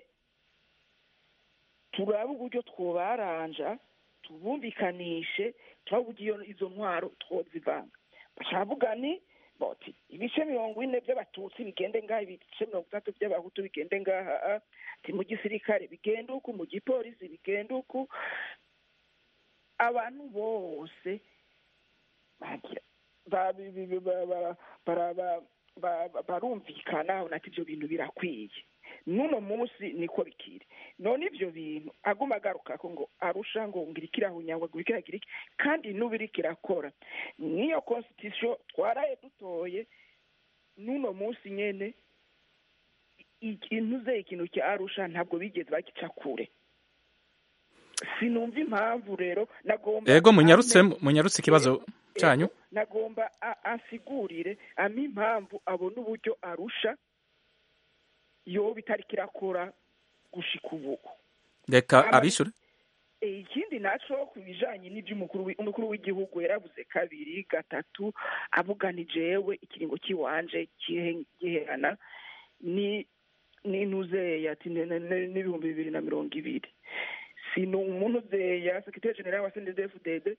turabe uburyo twobaranja tubumvikanishe turabe uburyo iyo- izo ntwaro twozivanga bashavuga ni boti ibice mirongo ine by'abatutsi bigende ngaha ibice mirongo itatu by'abahutu bigende ngaha ti mu gisirikare bigende uku mu gipolisi bigende uku abantu bose bagira ba- bi- bi- bi- ba- ba- bara- ba- ba- ba- barumvikana unati ibyo bintu birakwiye n'uno munsi niko bikiri none ibyo bintu aguma agarukako ngo arusha ngo ngira ikirahunyangwa ngo ikiragira iki kandi n'ubu iriko irakora n'iyo constitution twaraye dutoye n'uno munsi nyene i- intuze ikintu cya arusha ntabwo bigeze bagica kure sinumva impamvu rero nagomba yego munyarutse ame- munyarutse ikibazo cyanyu Ego, nagomba a- ansigurire ampa impamvu abona uburyo arusha yoba itariko irakora gushika ubu reka Ama- abishure Eh, ikindi naco ku bijanye n'ivy'umukuru wi- umukuru w'igihugu yaravuze kabiri gatatu avuga ni jewe ikiringo kiwanje kihe- giherana ni n'intuzeya ati ne- ne- ne- n'ibihumbi bibiri na mirongo ibiri sino umuntu uzeya sekretari general wa sndfdd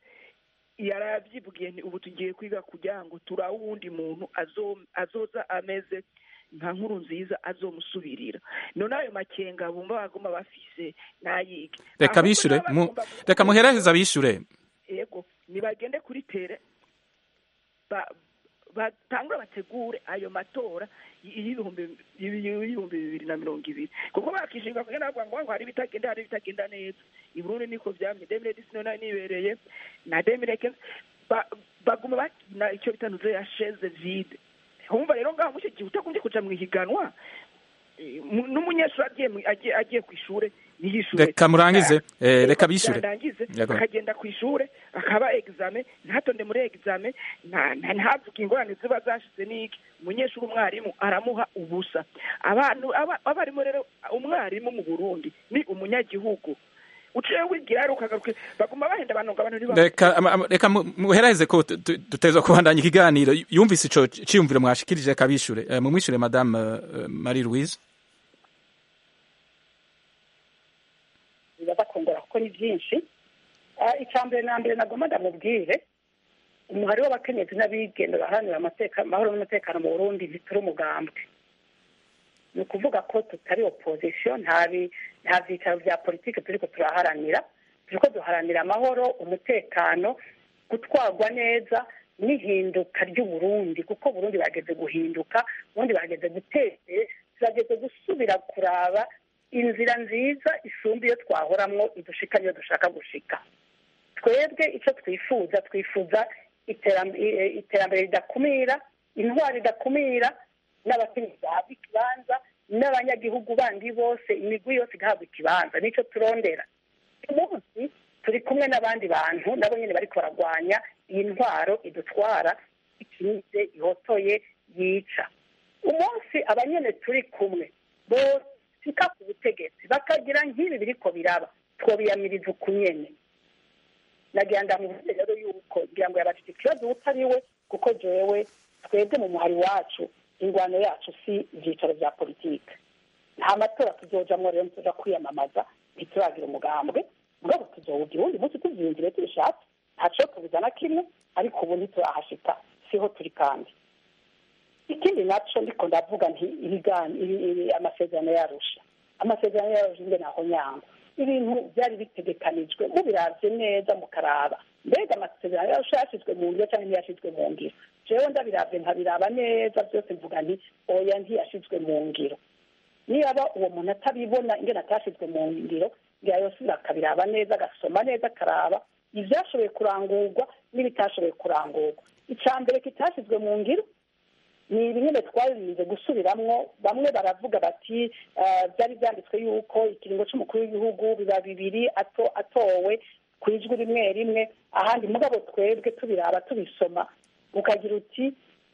yaravyivugiye nti ubu tugiye kwiga kugira ngo turabe uwundi muntu azo- azoza ameze nka nkuru nziza azomusubirira none ayo makenga bumva baguma bafise nayige reka bishure mu- reka muheraheza bishure yego nibagende kuri tere ba- batangura bategure ayo matora y- y'ibihumbi y'ibihumbi bibiri na mirongo ibiri kuko bakishinga kugenda bavuga ngo ngo hari ibitagenda hari ibitagenda neza i burundi niko vyamye demire disi none nibereye na demire kenze ba- baguma bakina icyo bita nuze ya chaise vide humva rero ngaho muco gihe utagombye kuja mwihiganwa eh, mu- n'umunyeshuri agiye mu- agiye agiye kw'ishure niyishure reka murangize eh, reka bishure yarangize Yego. akagenda ku ishure akaba exame ntatonde muri exame nta- nta- ntavuge ingorane ziba zashize n'iki umunyeshuri umwarimu aramuha ubusa abantu aba- abarimu rero umwarimu mu burundi ni umunyagihugu uciye wigira rero ukagaruka baguma bahenda abantu ngo abantu ntibaba- reka ama- ama- reka mu- muheraheze ko tu- tu- dutezwa kubandanya ikiganiro yumvise ico ciyumviro mwashikirije reka bishure Eh, mumwishure madame eh, marie louise bibaza kongera kuko ni byinshi Ah, icya mbere na mbere nagomba ndamubwire umuhari w'abakenyezi n'abigenda baharanira amateka amahoro n'umutekano mu burundi ntituri umugambwe ni ukuvuga ko tutari opozisiyo nta bi- nta byicaro bya politiki turiko turaharanira turiko duharanira amahoro umutekano gutwarwa neza n'ihinduka ry'uburundi kuko burundi bageze guhinduka ubundi bageze guteze turageze gusubira kuraba inzira nziza isumba iyo twahoramwo idushika niyo dushaka gushika twebwe icyo twifuza twifuza iteram- i- iterambere ridakumira intwari idakumira n'abakenyezi bahabwa ikibanza n'abanyagihugu bandi bose imigwi yose igahabwa ikibanza nicyo turondera uyu munsi turi kumwe n'abandi bantu nabo nyine bariko baragwanya iyi ntwaro idutwara ikinize ihotoye yica umunsi abanyene turi kumwe boshika ku butegetsi bakagira nk'ibi biriko biraba twobiyamiriza ukunyene nagira ndamuvuze rero yuko ngira ngo yabafite ikibazo utari we kuko jewe twebwe mu muhari wacu ingwano yacu si ibyicaro bya politike nta matora tuzojamwo rero tuja kwiyamamaza ntituragira umugambwe mugabo tuzowugira uwundi munsi tuvyiyumvire tubishatse ntaco tubuza na kimwe ariko ubu ntiturahashika siho turi kandi ikindi naco ndiko ndavuga nti ibigani ibi- ibi- amasezerano yarusha amasezerano yarusha ingene aho nyangwa ibintu byari bitegekanijwe mubiravye neza mukaraba mbega amasezerano yarusha yashizwe mu ngiro canke ntiyashizwe mu ngiro jewe ndabiravye nkabiraba neza byose mvuga nti oya ntiyashizwe mu ngiro niyaba uwo muntu atabibona ingene atashizwe mu ngiro ngira yosubira akabiraba neza agasoma neza akaraba ivyashoboye kurangurwa n'ibitashoboye kurangurwa ica mbere kitashizwe mu ngiro ni bimwe twarinze gusubiramwo bamwe baravuga bati eh, byari byanditswe yuko ikiringo c'umukuru w'igihugu biba bibiri ato atowe ku ijwi rimwe rimwe ahandi mugabo twebwe tubiraba tubisoma ukagira uti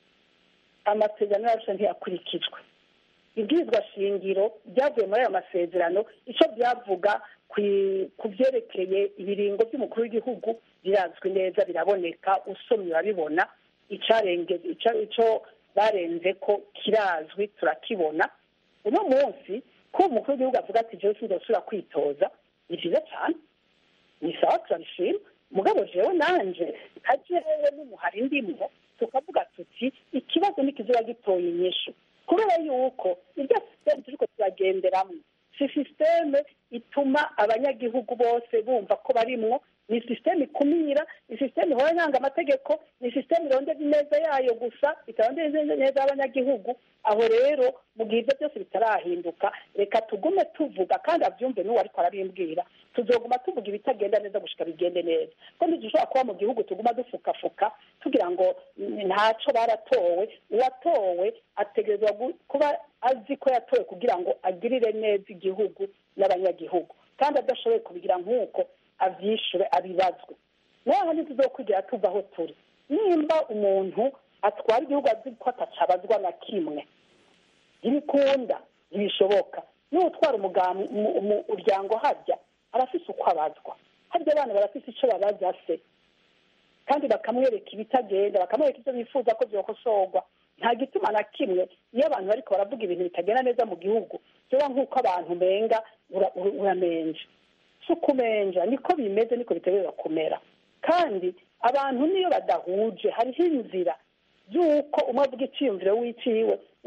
amasezerano yacu ntiyakurikijwe ibwirizwa shingiro byavuye muri ayo masezerano icyo byavuga kwi- ku byerekeye ibiringo by'umukuru w'igihugu birazwi neza biraboneka usomye urabibona icarenge ico- ico barenze ko kirazwi turakibona uno munsi ko umukuru w'igihugu avuga ati jewe sinzosubira kwitoza ni vyiza cane ni sawa turabishima mugabo jewe nanje nka jewe n'umuhari ndimwo tukavuga tuti ikibazo ntikizoba gitoye inyishu kubera yuko iryo sisiteme turiko turagenderamwo si sisiteme ituma abanyagihugu bose bumva ko barimwo ni sisiteme ikumira ni sisiteme ihora yanga amategeko ni sisiteme irondera ineza yayo gusa itarondera ineza y'abanyagihugu aho rero mu gihe ibyo byose bitarahinduka reka tugume tuvuga kandi abyumve n'uwo ariko arabimbwira tuzoguma tuvuga ibitagenda neza gushika bigende neza ko ntidushobora kuba mu gihugu tuguma dufukafuka tugira ngo mm, ntaco baratowe uwatowe ategerezwa gu- kuba azi ko yatowe kugira ngo agirire neza igihugu n'abanyagihugu kandi adashoboye kubigira nk'uko avyishure abibazwe naho ntituzokwigira tuva aho turi nimba umuntu atwara igihugu azi ko atacabazwa na kimwe ntibikunda ntibishoboka n'utwara umugambi umuryango harya arafise uko abazwa harya abana barafise ico babaza se kandi bakamwereka ibitagenda bakamwereka ivyo bifuza ko vyokosorwa nta gituma na kimwe iyo abantu bariko baravuga ibintu bitagenda neza mu gihugu vyoba nk'uko abantu menga ura- ura- uramenje si ukumenja niko bimeze niko bitegerezwa kumera kandi abantu niyo badahuje hariho inzira y'uko umwe avuga iciyumviro w'iciwe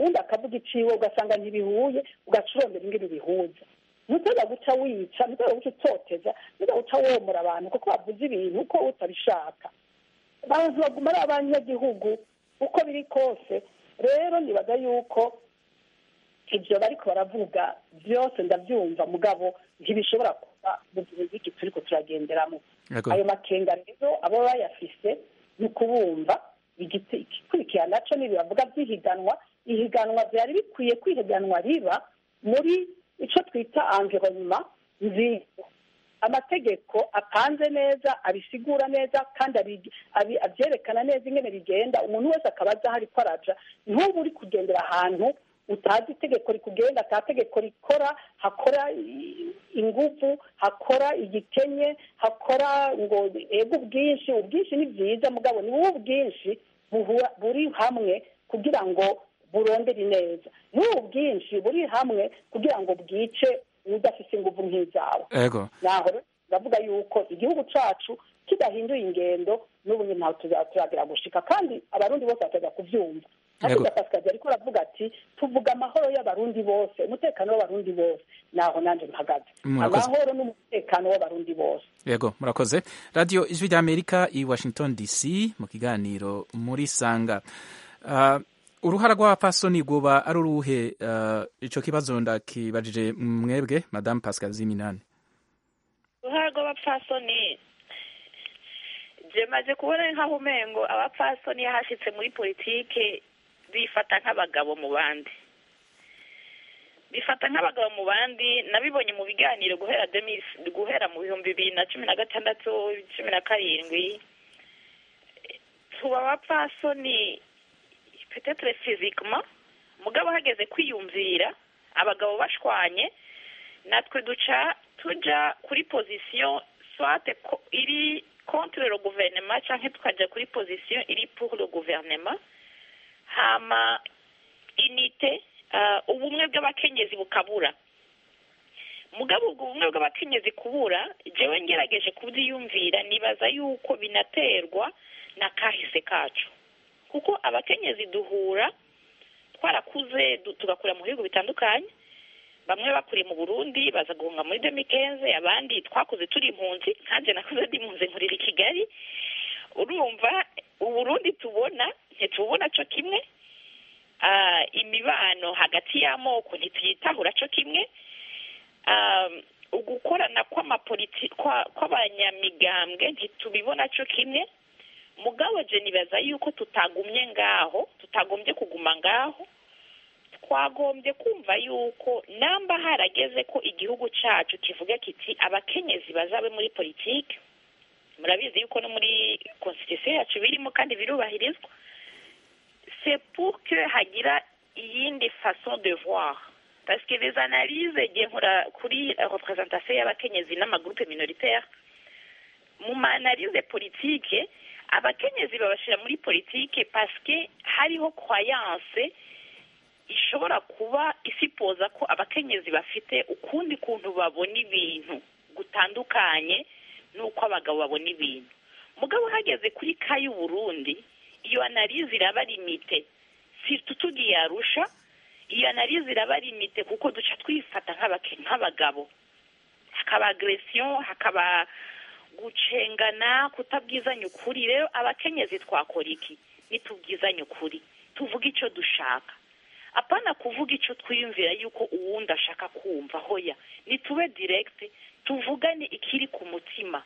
uwundi akavuga iciwe ugasanga ntibihuye ugaca urondera ingene bihuza ntuteza guca wica ntuteza guca utoteza ntuteza guca womora abantu kuko bavuze ibintu uko utabishaka abantu baguma ari abanyagihugu uko biri kose rero nibaza yuko ibyo bariko baravuga byose ndabyumva mugabo ntibishobora kuba mu gihe giki turiko turagenderamo Yego. ayo makenga rero abo bayafise ni ukubumva igiti- igikurikira naco nibi bavuga by'ihiganwa ihiganwa byari bikwiye kwihiganwa riba muri ico twita environnement nziza amategeko apanze neza abisigura neza kandi abi- abi- abyerekana neza ingene bigenda umuntu wese akaba azi aho ariko araja ntuba uri kugendera ahantu utazi itegeko rikugenga ata tegeko rikora hakora i- inguvu hakora igikenye hakora ngo ego ubwinshi ubwinshi ni byiza mugabo ni wowe ubwinshi buhura- buri hamwe kugira ngo burondere neza n'ubu bwinshi buri hamwe kugira ngo bwice udafite inguvu nk'izawe ego naho rero ndavuga yuko igihugu cacu kidahinduye ingendo n'ubu nyine ntaho tuza- turagera gushika kandi abarundi bose bataza kuvyumva Yego. hakurya pasikazi ariko aravuga ati tuvuga amahoro y'abarundi bose umutekano w'abarundi bose naho nanje mpagaze Murakoze. amahoro n'umutekano w'abarundi bose yego murakoze radiyo ijwi ry'amerika i washington dc mu kiganiro muri sanga Ah, uruhara rw'abapfasoni rwoba ari uruhe Ah, ico kibazo ndakibajije mwebwe madame pascal ziminani uruhare rw'abapfasoni je maze kubona nk'aho umengo abapfasoni yahashitse muri politike bifata nk'abagabo mu bandi bifata nk'abagabo mu bandi nabibonye mu biganiro guhera demis guhera mu bihumbi bibiri na cumi na gatandatu cumi na karindwi tuba abapfasoni petetre physiquement mugabo hageze kwiyumvira abagabo bashwanye natwe duca tuja kuri position soit ko- iri contre le gouvernement canke tukaja kuri position iri pour le gouvernement hama inite uh, ubumwe bw'abakenyezi bukabura mugabo ubwo bumwe bw'abakenyezi kubura jewe ngerageje kubyiyumvira nibaza yuko binaterwa na kahise kacu kuko abakenyezi duhura twarakuze du- tugakura mu bihugu bitandukanye bamwe bakuriye mu burundi baza guhunga muri demikenze abandi twakuze turi impunzi nkanjye nakuze ndi impunzi nkurira i kigali urumva uburundi tubona ntitubona co kimwe Ah, imibano hagati y'amoko ntituyitahura co kimwe Ah, ugukorana kw'amapoliti kwa- kw'abanyamigambwe ntitubibona co kimwe mugabo je nibaza yuko tutagumye ngaho tutagombye kuguma ngaho twagombye kumva yuko namba harageze ko igihugu cacu kivuga kiti abakenyezi bazabe muri politike murabizi yuko no muri constitution yacu birimo kandi birubahirizwa c'est pour que hagira iyindi façon de voir parce que les analyses igihe nkora kuri représentation y'abakenyezi n'amagroupe minoritaire mu ma analyse politique abakenyezi babashira muri politike parce que hariho croyance ishobora kuba isipoza ko abakenyezi bafite ukundi kuntu babona ibintu gutandukanye n'uko abagabo babona ibintu mugabo hageze kuri ka y'uburundi iyo analize iraba limite surtout tugiye arusha iyo analize iraba limite kuko duca twifata nk'abake- nk'abagabo hakaba agression hakaba gucengana kutabwizanya ukuri rero abakenyezi twakora iki nitubwizanye ukuri tuvuge icyo dushaka apana kuvuga icyo twiyumvira yuko uwundi ashaka kumva hoya nitube direct tuvugane ikiri ku mutima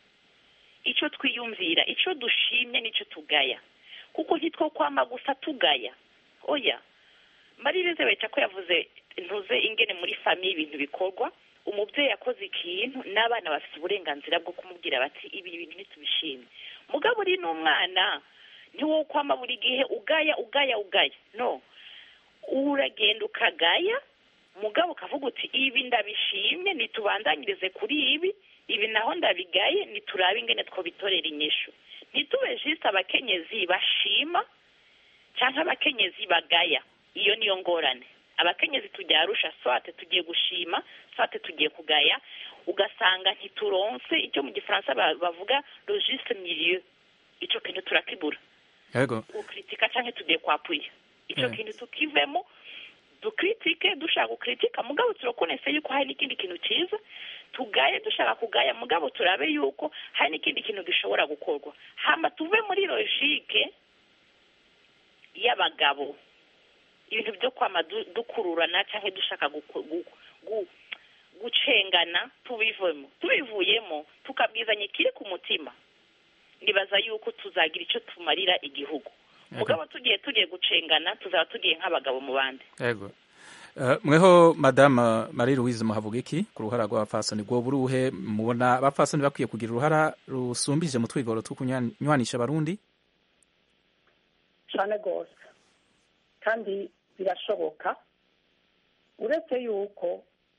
icyo twiyumvira icyo dushimye n'icyo tugaya kuko ntitwo kwama gusa tugaya oya maririze bita ko yavuze ntuze ingene muri famiye ibintu bikorwa umubyeyi yakoze ikintu n'abana bafite uburenganzira bwo kumubwira bati ibi bintu ntitubishimye mugabo uri n'umwana ntiwo kwama buri gihe ugaya ugaya ugaya no uragenda ukagaya mugabo ukavuga uti ibi ndabishimye nitubandanyirize kuri ibi ibi naho ndabigaye niturabe ingene twobitorera inyishu ntitube jisite abakenyezi bashima cyangwa abakenyezi bagaya iyo niyo ngorane abakenyezi tujya arusha swate tugiye gushima swate tugiye kugaya ugasanga ntituronse icyo mu gifaransa ba- bavuga logiste milieu icyo kintu turakibura yego ukritika cyangwa tugiye kwapuye icyo Mm. kintu tukivemo dukritike dushaka gukritika mugabo turakonese yuko hari n'ikindi kintu cyiza tugaye dushaka kugaya mugabo turabe yuko hari n'ikindi kintu gishobora gukorwa hama tuve muri logike y'abagabo ibintu byo kwama du- dukururana cyangwa dushaka guku- gu- gu- gucengana tubivemo tubivuyemo tukabwizanya ikiri ku mutima nibaza yuko tuzagira icyo tumarira igihugu mugabo tugiye tugiye gucengana tuzaba tugiye nk'abagabo mu bandi yego Eh, mweho madame marie louise muhavuga iki ku ruhara rw'abapfasoni rwoba uruhe mubona abapfasoni bakwiye kugira uruhara rusumbije mu twigoro two kunywanisha abarundi cyane rwose kandi birashoboka uretse yuko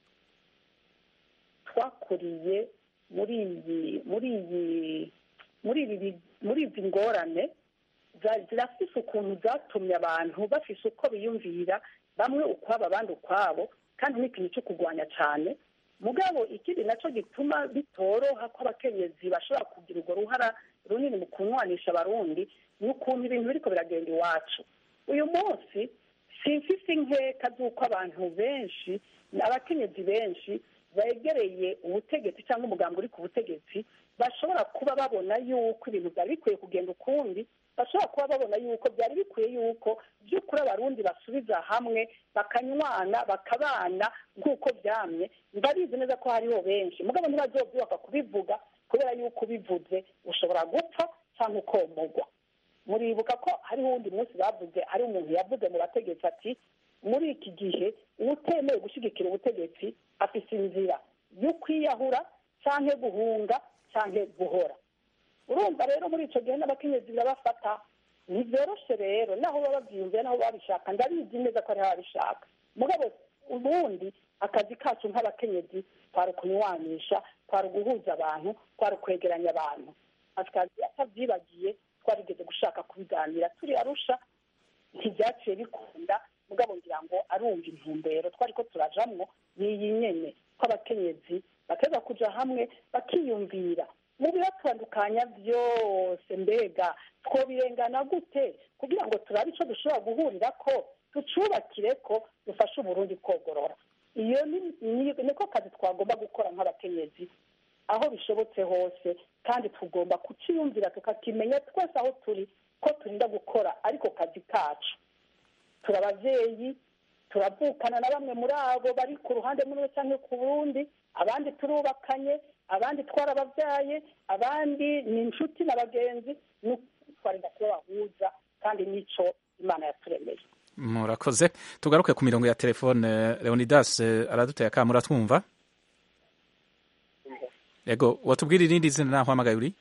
twakuriye muri iyi muri iyi muri ibi muri izi ngorane za- zirafise ukuntu zatumye abantu bafise uko biyumvira bamwe ukwabo abandi ukwabo kandi n'ikintu cyo kurwanya cyane mugabo ikindi nacyo gituma bitoroha ko abakenyezi bashobora kugira urwo ruhara runini mu kunywanisha abarundi ni ukuntu ibintu biriko biragenda iwacu uyu munsi simfise inkeka z'uko abantu benshi abakenyezi benshi begereye ubutegetsi cyangwa umugambi uri ku butegetsi bashobora kuba babona yuko ibintu byari bikwiye kugenda ukundi bashobora kuba babona yuko byari bikwiye yuko by'ukuri abarundi basubiza hamwe bakanywana bakabana nk'uko byamye ndabizi neza ko hariho benshi mugabo ntibazobyubaka kubivuga kubera yuko ubivuze ushobora gupfa cyangwa ukomogwa muribuka ko hariho uwundi munsi bavuze hari umuntu yavuze mu bategetsi ati muri iki gihe utemewe gushyigikira ubutegetsi afite inzira yo kwiyahura cyangwa guhunga cyangwa guhora urumva rero muri icyo gihe n'abakenyezi birabafata ntibyoroshe rero naho baba babyiyumviye naho babishaka ndabizi neza ko ariho babishaka mugabo ubundi akazi kacu nk'abakenyezi twari ukunywanisha twari uguhuza abantu twari ukwegeranya abantu akazi atabyibagiye twarigeze gushaka kubiganira turi arusha ntibyaciye bikunda mugabo ngira ngo arumva intumbero twari ko turajamwo ni iyi nyene ko abakenyezi bateza kuja hamwe bakiyumvira mu bibatandukanya byose mbega twobirengana gute kugira ngo turabe ico dushobora guhurira ko tucubakire ko dufashe uburundi kogorora iyo ni- ni- niko kazi twagomba gukora nk'abakenyezi aho bishobotse hose kandi tugomba kuciyumvira tukakimenya twese aho turi ko turinda gukora ariko kazi kacu turi ababyeyi turavukana na bamwe muri abo bari ku ruhande rumwe cyangwa ku rundi abandi turubakanye abandi twarababyaye abandi ni inshuti na bagenzi ni ukuri twarinda kuba bahuza kandi n'icyo imana yaturemeye murakoze tugaruke ku mirongo ya telefone leonidas eh, araduteye akamura twumva yego watubwira irindi zina naho uhamagaye uri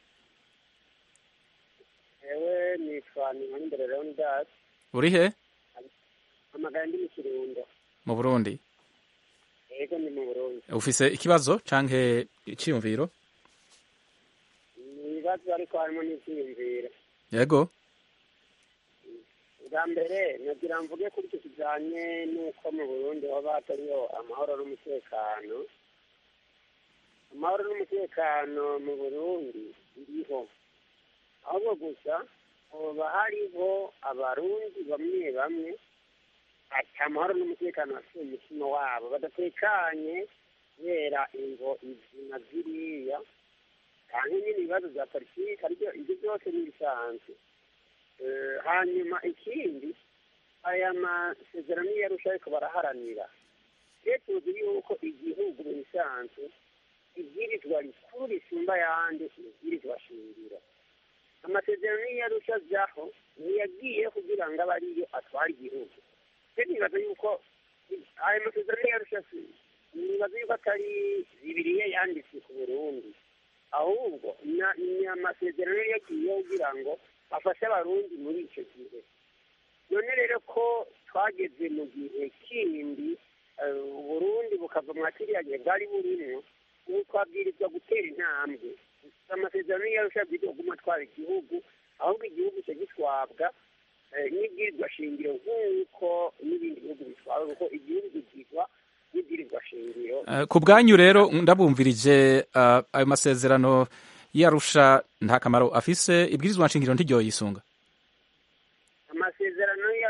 ewe nitwa ninkonimbere leonidas uri he amagara ndi mu kirundo mu burundi yego ni mu burundi ufise ikibazo canke iciyumviro ni ibibazo ariko harimo n'ibyiyumviro yego bwa mbere nagira mvuge kuri icyo kijyanye n'uko mu burundi haba hatariho amahoro n'umutekano amahoro n'umutekano mu burundi biriho ahubwo gusa hoba hariho abarundi bamwe bamwe ata amahoro n'umutekano bafite mu mutima wabo badatekanye kubera ingo izi na ziriya kandi nyine ibibazo bya politiki aribyo ibyo byose ni ibisanzwe Eh, hanyuma ikindi aya masezerano iyo arusha ariko baraharanira rero tuzi yuko igihugu mu bisanzwe ibwirizwa rikuru risumba ayandi ni ibwirizwa shingiro amasezerano iyo arusha ajyaho ntiyagiye kugira ngo abe ariyo atwara igihugu rero nibaza yuko aya masezerano iyo arusha nibaza yuko atari bibiriya yanditse ku burundi ahubwo na- ni amasezerano yagiyeho kugira ngo afashe abarundi muri icyo gihe none rero ko twageze mu gihe kindi eh, uburundi bukava mwa kiriya gihe bwari burimo ubu twabwirizwa gutera intambwe amasezerano iyo arusha bwirizwa kuguma atwara igihugu ahubwo igihugu cyo gitwabwa eh, n'ibwirizwa shingiro nk'uko n'ibindi bihugu bitwara kuko igihugu gitwizwa n'ibwirizwa shingiro Eh, ku bwanyu rero ndabumvirije eh, ayo masezerano yarusha nta kamaro afise ibwirizwa nshingiro ntiryo yisunga amasezerano yarusha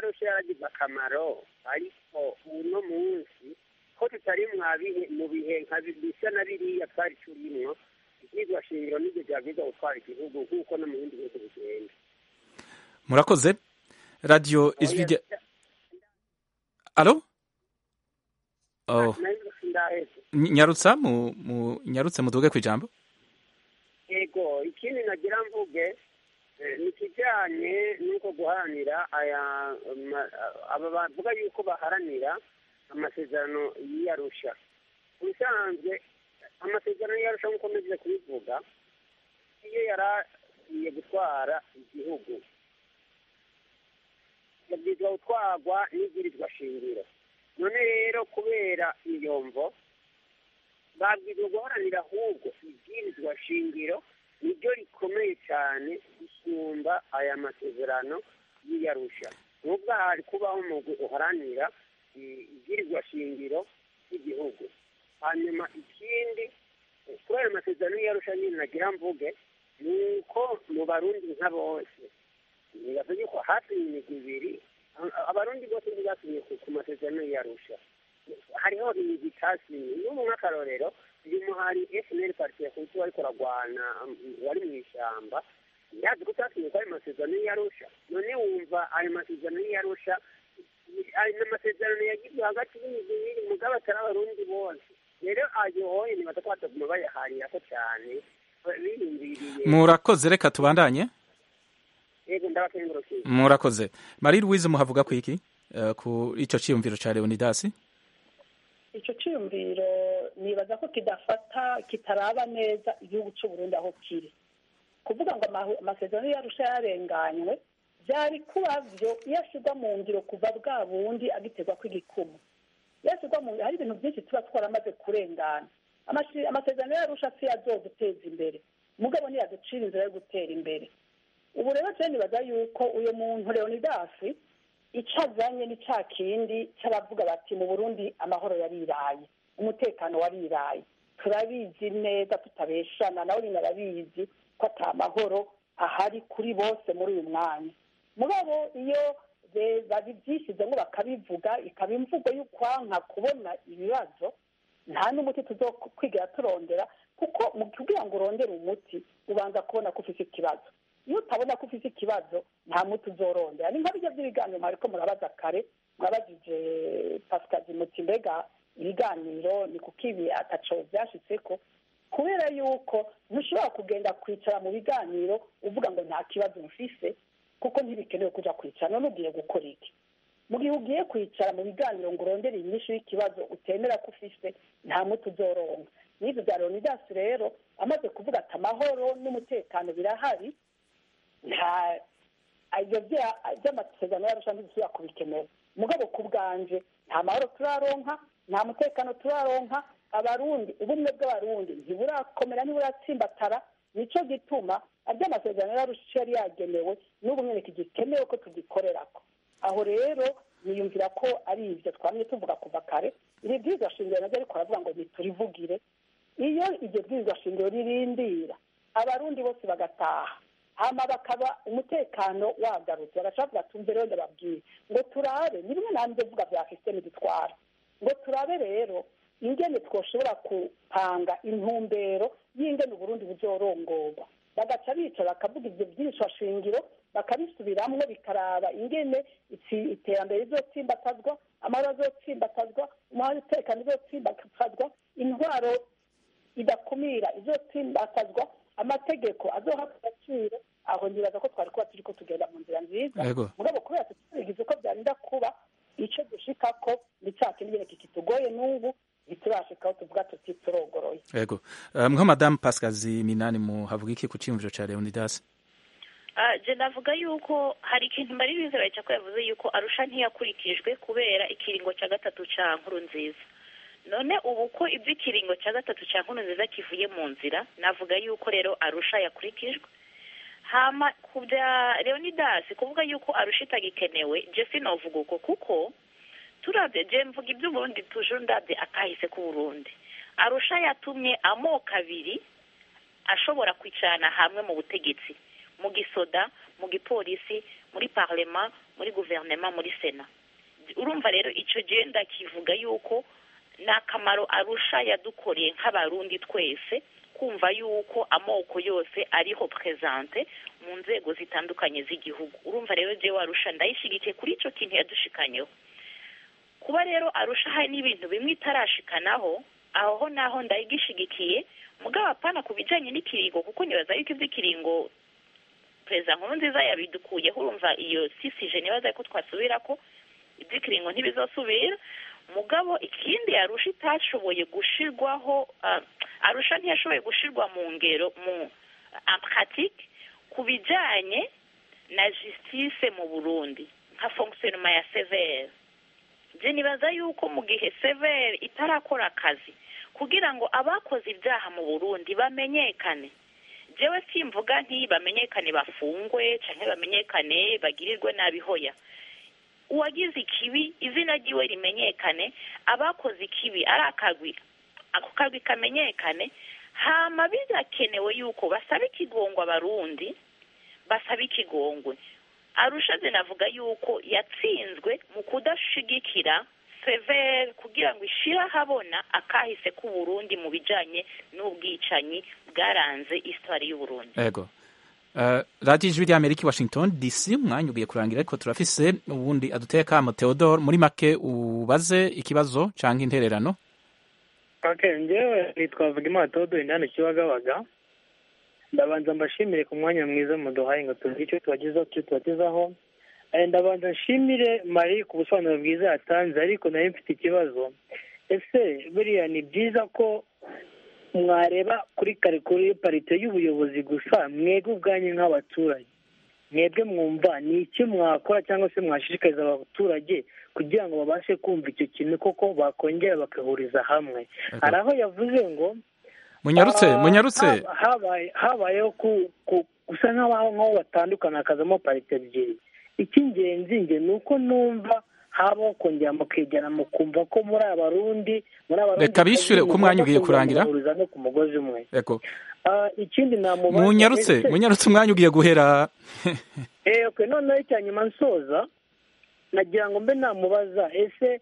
byagize akamaro ariko uno munsi ko tutari mwabihe mu bihe nka bisa na biriya twari turimwo ibyigwa shingiro n'ibyo byabwiza gutwara igihugu nk'uko no mu bindi bihugu bigenda murakoze radiyo ijwi rya alo oh. nyarutsa mu, mu nyarutse muduge ku ijambo yego ikindi nagira mvuge ni ikijyanye n'uko guharanira aya aba bavuga yuko baharanira amasezerano y'iyarusha ubusanzwe amasezerano y'iyarusha nk'uko meze kubivuga iyo yari agiye gutwara igihugu yabwirizwa gutwarwa n'ibwirizwa shingiro none rero kubera iyo mvo babwirizwa guharanira ahubwo ibwirizwa shingiro niryo rikomeye cyane gusumba aya masezerano y'iyarusha nubwo hari kubaho umugwi uharanira ibwirizwa shingiro ry'igihugu hanyuma ikindi kuri ayo masezerano y'iyarusha nyine nagira mvuge ni uko mu barundi nka bose nibaza yuko hafi imigwi ibiri abarundi bose ntibasinye ku masezerano y'iyarusha hariho imigwi itasinye n'ubu nk'akarorero uyu muhari fnl parti yakutu wariko uragwana wari mu ishyamba yazi ko utasinye ko ayo masezerano y'iyarusha none wumva ayo masezerano y'iyarusha ayo masezerano yagizwe hagati y'imigwi ibiri mugabo atari abarundi bose rero ayo hoye nibaza ko bataguma bayaharirako cyane biyumviriye murakoze reka tubandanye yego ndabakengurukiye murakoze marie louise muhavuga ku iki uh, ku ico ciyumviro ca leonidas icyo cyiyumviro nibaza ko kidafata kitaraba neza igihugu cy'u Burundi aho kiri kuvuga ngo amasezerano yarusha yarenganywe byari kuba byo iyo ashyirwa mu ngiro kuva bwa bundi agiterwa kw'igikumu iyo ashyirwa mu ngiro hari ibintu byinshi tuba twaramaze kurengana amasezerano yarusha si azoduteza imbere mugabo ntiyaducira inzira yo gutera imbere ubu rero cyane nibaza yuko uyu muntu leonidasi icyo azanye ni cya kindi cy'abavuga bati mu burundi amahoro yariraye umutekano wariraye turabizi neza tutabeshana nawe nyine arabizi ko ata mahoro ahari kuri bose muri uyu mwanya mugabo iyo babyishyizemo bakabivuga ikaba imvugo y'ukwanka kubona ibibazo nta n'umuti tuzokwigira turondera kuko mu kugira ngo urondere umuti ubanza kubona ko ufite ikibazo iyo utabona ko ufite ikibazo nta muti uzorondera ni nka bijya by'ibiganiro mwariko murabaza kare mwabajije pasikazi muti mbega ibiganiro ni kuko ibi ataco byashitseko kubera yuko ntushobora kugenda kwicara mu biganiro uvuga ngo nta kibazo mfise kuko ntibikenewe kuja kwicara none ugiye gukora iki mu gihe ugiye kwicara mu biganiro ngo urondere inyishu y'ikibazo utemera ko ufise nta muti uzoronka n'ibyo bya leonidas rero amaze kuvuga ati amahoro n'umutekano birahari nta ibyo by'amasezerano yarusha ntibisubira kubikenera mugabo ku bwanje nta mahoro turaronka nta mutekano turaronka abarundi ubumwe bw'abarundi ntiburakomera ntiburatsimbatara nicyo gituma amasezerano yarusha yari yagenewe n'ubu nyine gikenewe ko tugikorerako aho rero niyumvira ko ari ibyo twamye tuvuga kuva kare iri bwirizwa shingiro naryo ariko aravuga ngo niturivugire iyo iryo bwirizwa shingiro ririndira abarundi bose bagataha hama bakaba umutekano wagarutse bagacavuga tumve rero ndababwire ngo turabe ni bimwe nanjye mvuga bya sisiteme dutwara ngo turabe rero ingene twoshobora kupanga intumbero y'ingene uburundi buzorongorwa bagaca bica bakavuga ibyo byinshi shingiro bakabisubiramwo bikaraba ingene iterambere rizotsimbatazwa amahoro azotsimbatazwa umutekano izotsimbatazwa intwaro idakumira izotsimbatazwa amategeko azohabwa agaciro aho ntibaza ko twari kuba turi ko tugenda mu nzira nziza mugabo kubera tutarigize uko byarinda kuba icyo dushika ko ni cya kindi nyine kikitugoye n'ubu ntiturashikaho tuvuga tuti turogoroye yego mwa madamu pasikazi minani muhavuga iki ku cyiyumviro cya leonidas je navuga yuko hari ikintu mbari bizera ko yavuze yuko arusha ntiyakurikijwe kubera ikiringo cya gatatu cya nkuru nziza none ubu ko iby'ikiringo cya gatatu cya nkuru nziza kivuye mu nzira navuga yuko rero arusha yakurikijwe hama ku bya leonidas kuvuga yuko arusha itagikenewe je sinovuga uko kuko turabye je mvuga iby'uburundi tuje ndabye akahise k'uburundi arusha yatumye amoko abiri ashobora kwicarana hamwe mu butegetsi mu gisoda mu gipolisi muri parlema muri guverinoma muri sena urumva rero icyo gihe ndakivuga yuko ni akamaro arusha yadukoreye nk'abarundi twese kumva yuko amoko yose ariho perezante mu nzego zitandukanye z'igihugu urumva rero jewe arusha ndayishyigikiye kuri icyo kintu yadushikanyeho kuba rero arusha hari n'ibintu bimwe itarashikanaho aho naho ndayigishigikiye mugabo apana ku bijyanye n'ikiringo kuko nibaza yuko iby'ikiringo perezida nkuru nziza yabidukuyeho urumva iyo sisije nibaza ko twasubira ko iby'ikiringo ntibizosubira mugabo ikindi arusha itashoboye gushirwaho arusha ntiyashoboye gushirwa mu ngero mu ampratike ku bijyanye na justice mu burundi nka fonkisiyonoma ya severe byo nibaza yuko mu gihe severe itarakora akazi kugira ngo abakoze ibyaha mu burundi bamenyekane jewe simvuga nti bamenyekane bafungwe cyangwa bamenyekane bagirirwe nabi hoya uwagize ikibi izina ryiwe rimenyekane abakoze ikibi ari akagwi ako kagwi kamenyekane hama birakenewe yuko basaba ikigongwe abarundi basaba ikigongwe arusha zinavuga yuko yatsinzwe mu kudashigikira severe kugira ngo ishire ahabona akahise k'uburundi mu bijanye n'ubwicanyi bwaranze isitwari y'uburundi ego Uh, radiyo ijwi ry'amerika i washington dc umwanya ugiye kurangira ariko turafise ubundi aduteye kamo theodore muri make ubaze ikibazo cyangwa intererano okay njyewe nitwa Vugimana Theodore ndani Kibagabaga ndabanza mbashimire ku mwanya mwiza muduhaye ngo tuzi icyo tubagezaho icyo tubagezaho ndabanza nshimire Marie ku busobanuro bwiza yatanze ariko nayo mfite ikibazo ese buriya ni byiza ko mwareba kuri kare kuri parite y'ubuyobozi gusa mwebwe ubwanyu nk'abaturage mwebwe mwumva ni iki mwakora cyangwa se mwashishikariza abaturage kugira ngo babashe kumva icyo kintu koko bakongera bagahuriza hamwe hari aho yavuze ngo munyarutse munyarutse habayeho gusa nk'aho batandukana hakazamo parite ebyiri icy'ingenzi nge ni uko numva habaho kongera mukegera mukumva ko muri abarundi muri abarundi reka bishyure uko umwanya ugiye kurangira no ku mugozi umwe yego ikindi namubaza munyarutse munyarutse umwanya ugiye guhera eh okay noneho icya nyuma nsoza nagira ngo mbe namubaza ese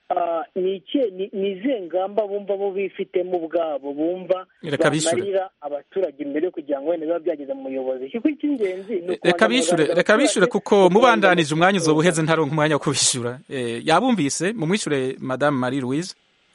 ni izihe ngamba bumva bo bifitemo ubwabo bumva bamarira abaturage imbere kugira ngo wenda biba byageze mu muyobozi kuko icy'ingenzi ni reka bishyure reka bishyure kuko mubandanije umwanya uzoba uheze ntaronka umwanya wo kubishyura yabumvise mumwishyure madamu marie louise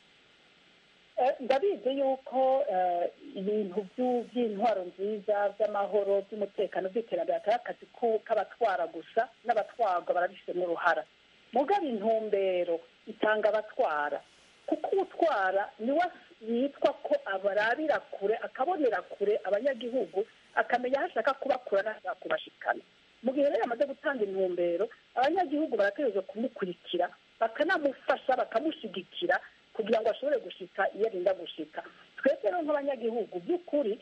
ndabizi yuko ibintu by'intwaro nziza by'amahoro by'umutekano by'iterambere atari akazi k'abatwara gusa n'abatwarwa barabifitemo uruhara mugaba intumbero itanga abatwara kuko utwara niwe yitwa ko abarabira kure akabonera kure abanyagihugu akamenya aho ashaka kubakura n'ashaka kubashikana mu gihe rero yamaze gutanga intumbero abanyagihugu barategereza kumukurikira bakanamufasha bakamushyigikira kugira ngo ashobore gushika iyo arinda gushika twebwe rero nk'abanyagihugu by'ukuri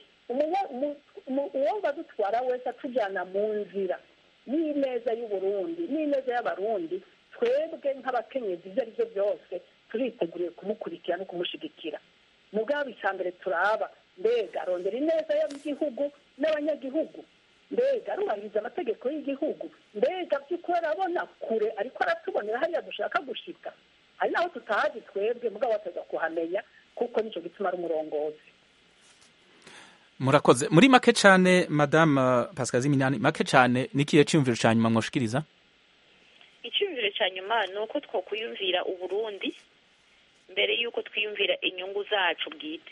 uwumva dutwara wese atujyana mu nzira n'ineza y'uburundi n'ineza y'abarundi twebwe nk'abakenyezi ibyo ari byo byose turiteguriye kumukurikira no kumushyigikira mugabo icya mbere turaba mbega arondera ineza y'igihugu n'abanyagihugu mbega arubahiriza amategeko y'igihugu mbega by'ukuri arabona kure ariko aratubonera hariya dushaka gushika hari n'aho tutahazi twebwe mugabo bateza kuhamenya kuko nicyo gituma ari umurongozi murakoze muri make cyane madamu pascal ziminani make cyane n'ikihe cyumviro cya nyuma mwoshikiriza icyumviro cya nyuma ni uko twakwiyumvira uburundi mbere y'uko twiyumvira inyungu zacu bwite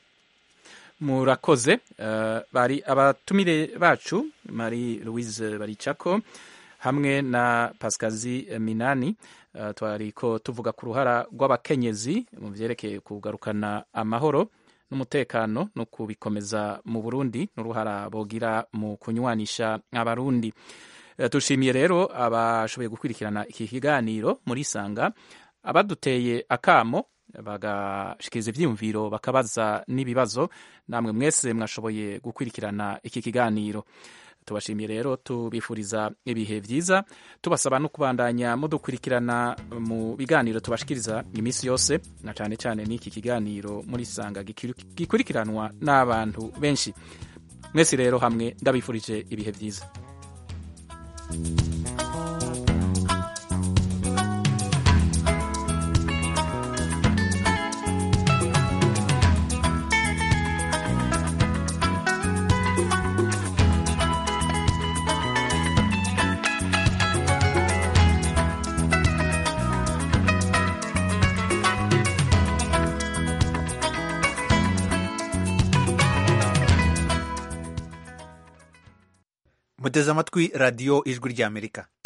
murakoze bari abatumire bacu marie louise baricako hamwe na pasikazi minani twari ko tuvuga ku ruhara rw'abakenyezi mu byerekeye kugarukana amahoro n'umutekano no kubikomeza mu burundi n'uruhara bogira mu kunywanisha abarundi dushimiye rero abashoboye gukurikirana iki kiganiro muri sanga abaduteye akamo bagashikiriza ibyiyumviro bakabaza n'ibibazo namwe mwese mwashoboye gukurikirana iki kiganiro tubashimiye rero tubifuriza ibihe byiza tubasaba no kubandanya mudukurikirana mu biganiro tubashikiriza iminsi yose na cyane cyane n'iki kiganiro muri sanga gikurikiranwa n'abantu benshi mwese rero hamwe ndabifurije ibihe byiza muteze amatwi radiyo ijwi ry'amerika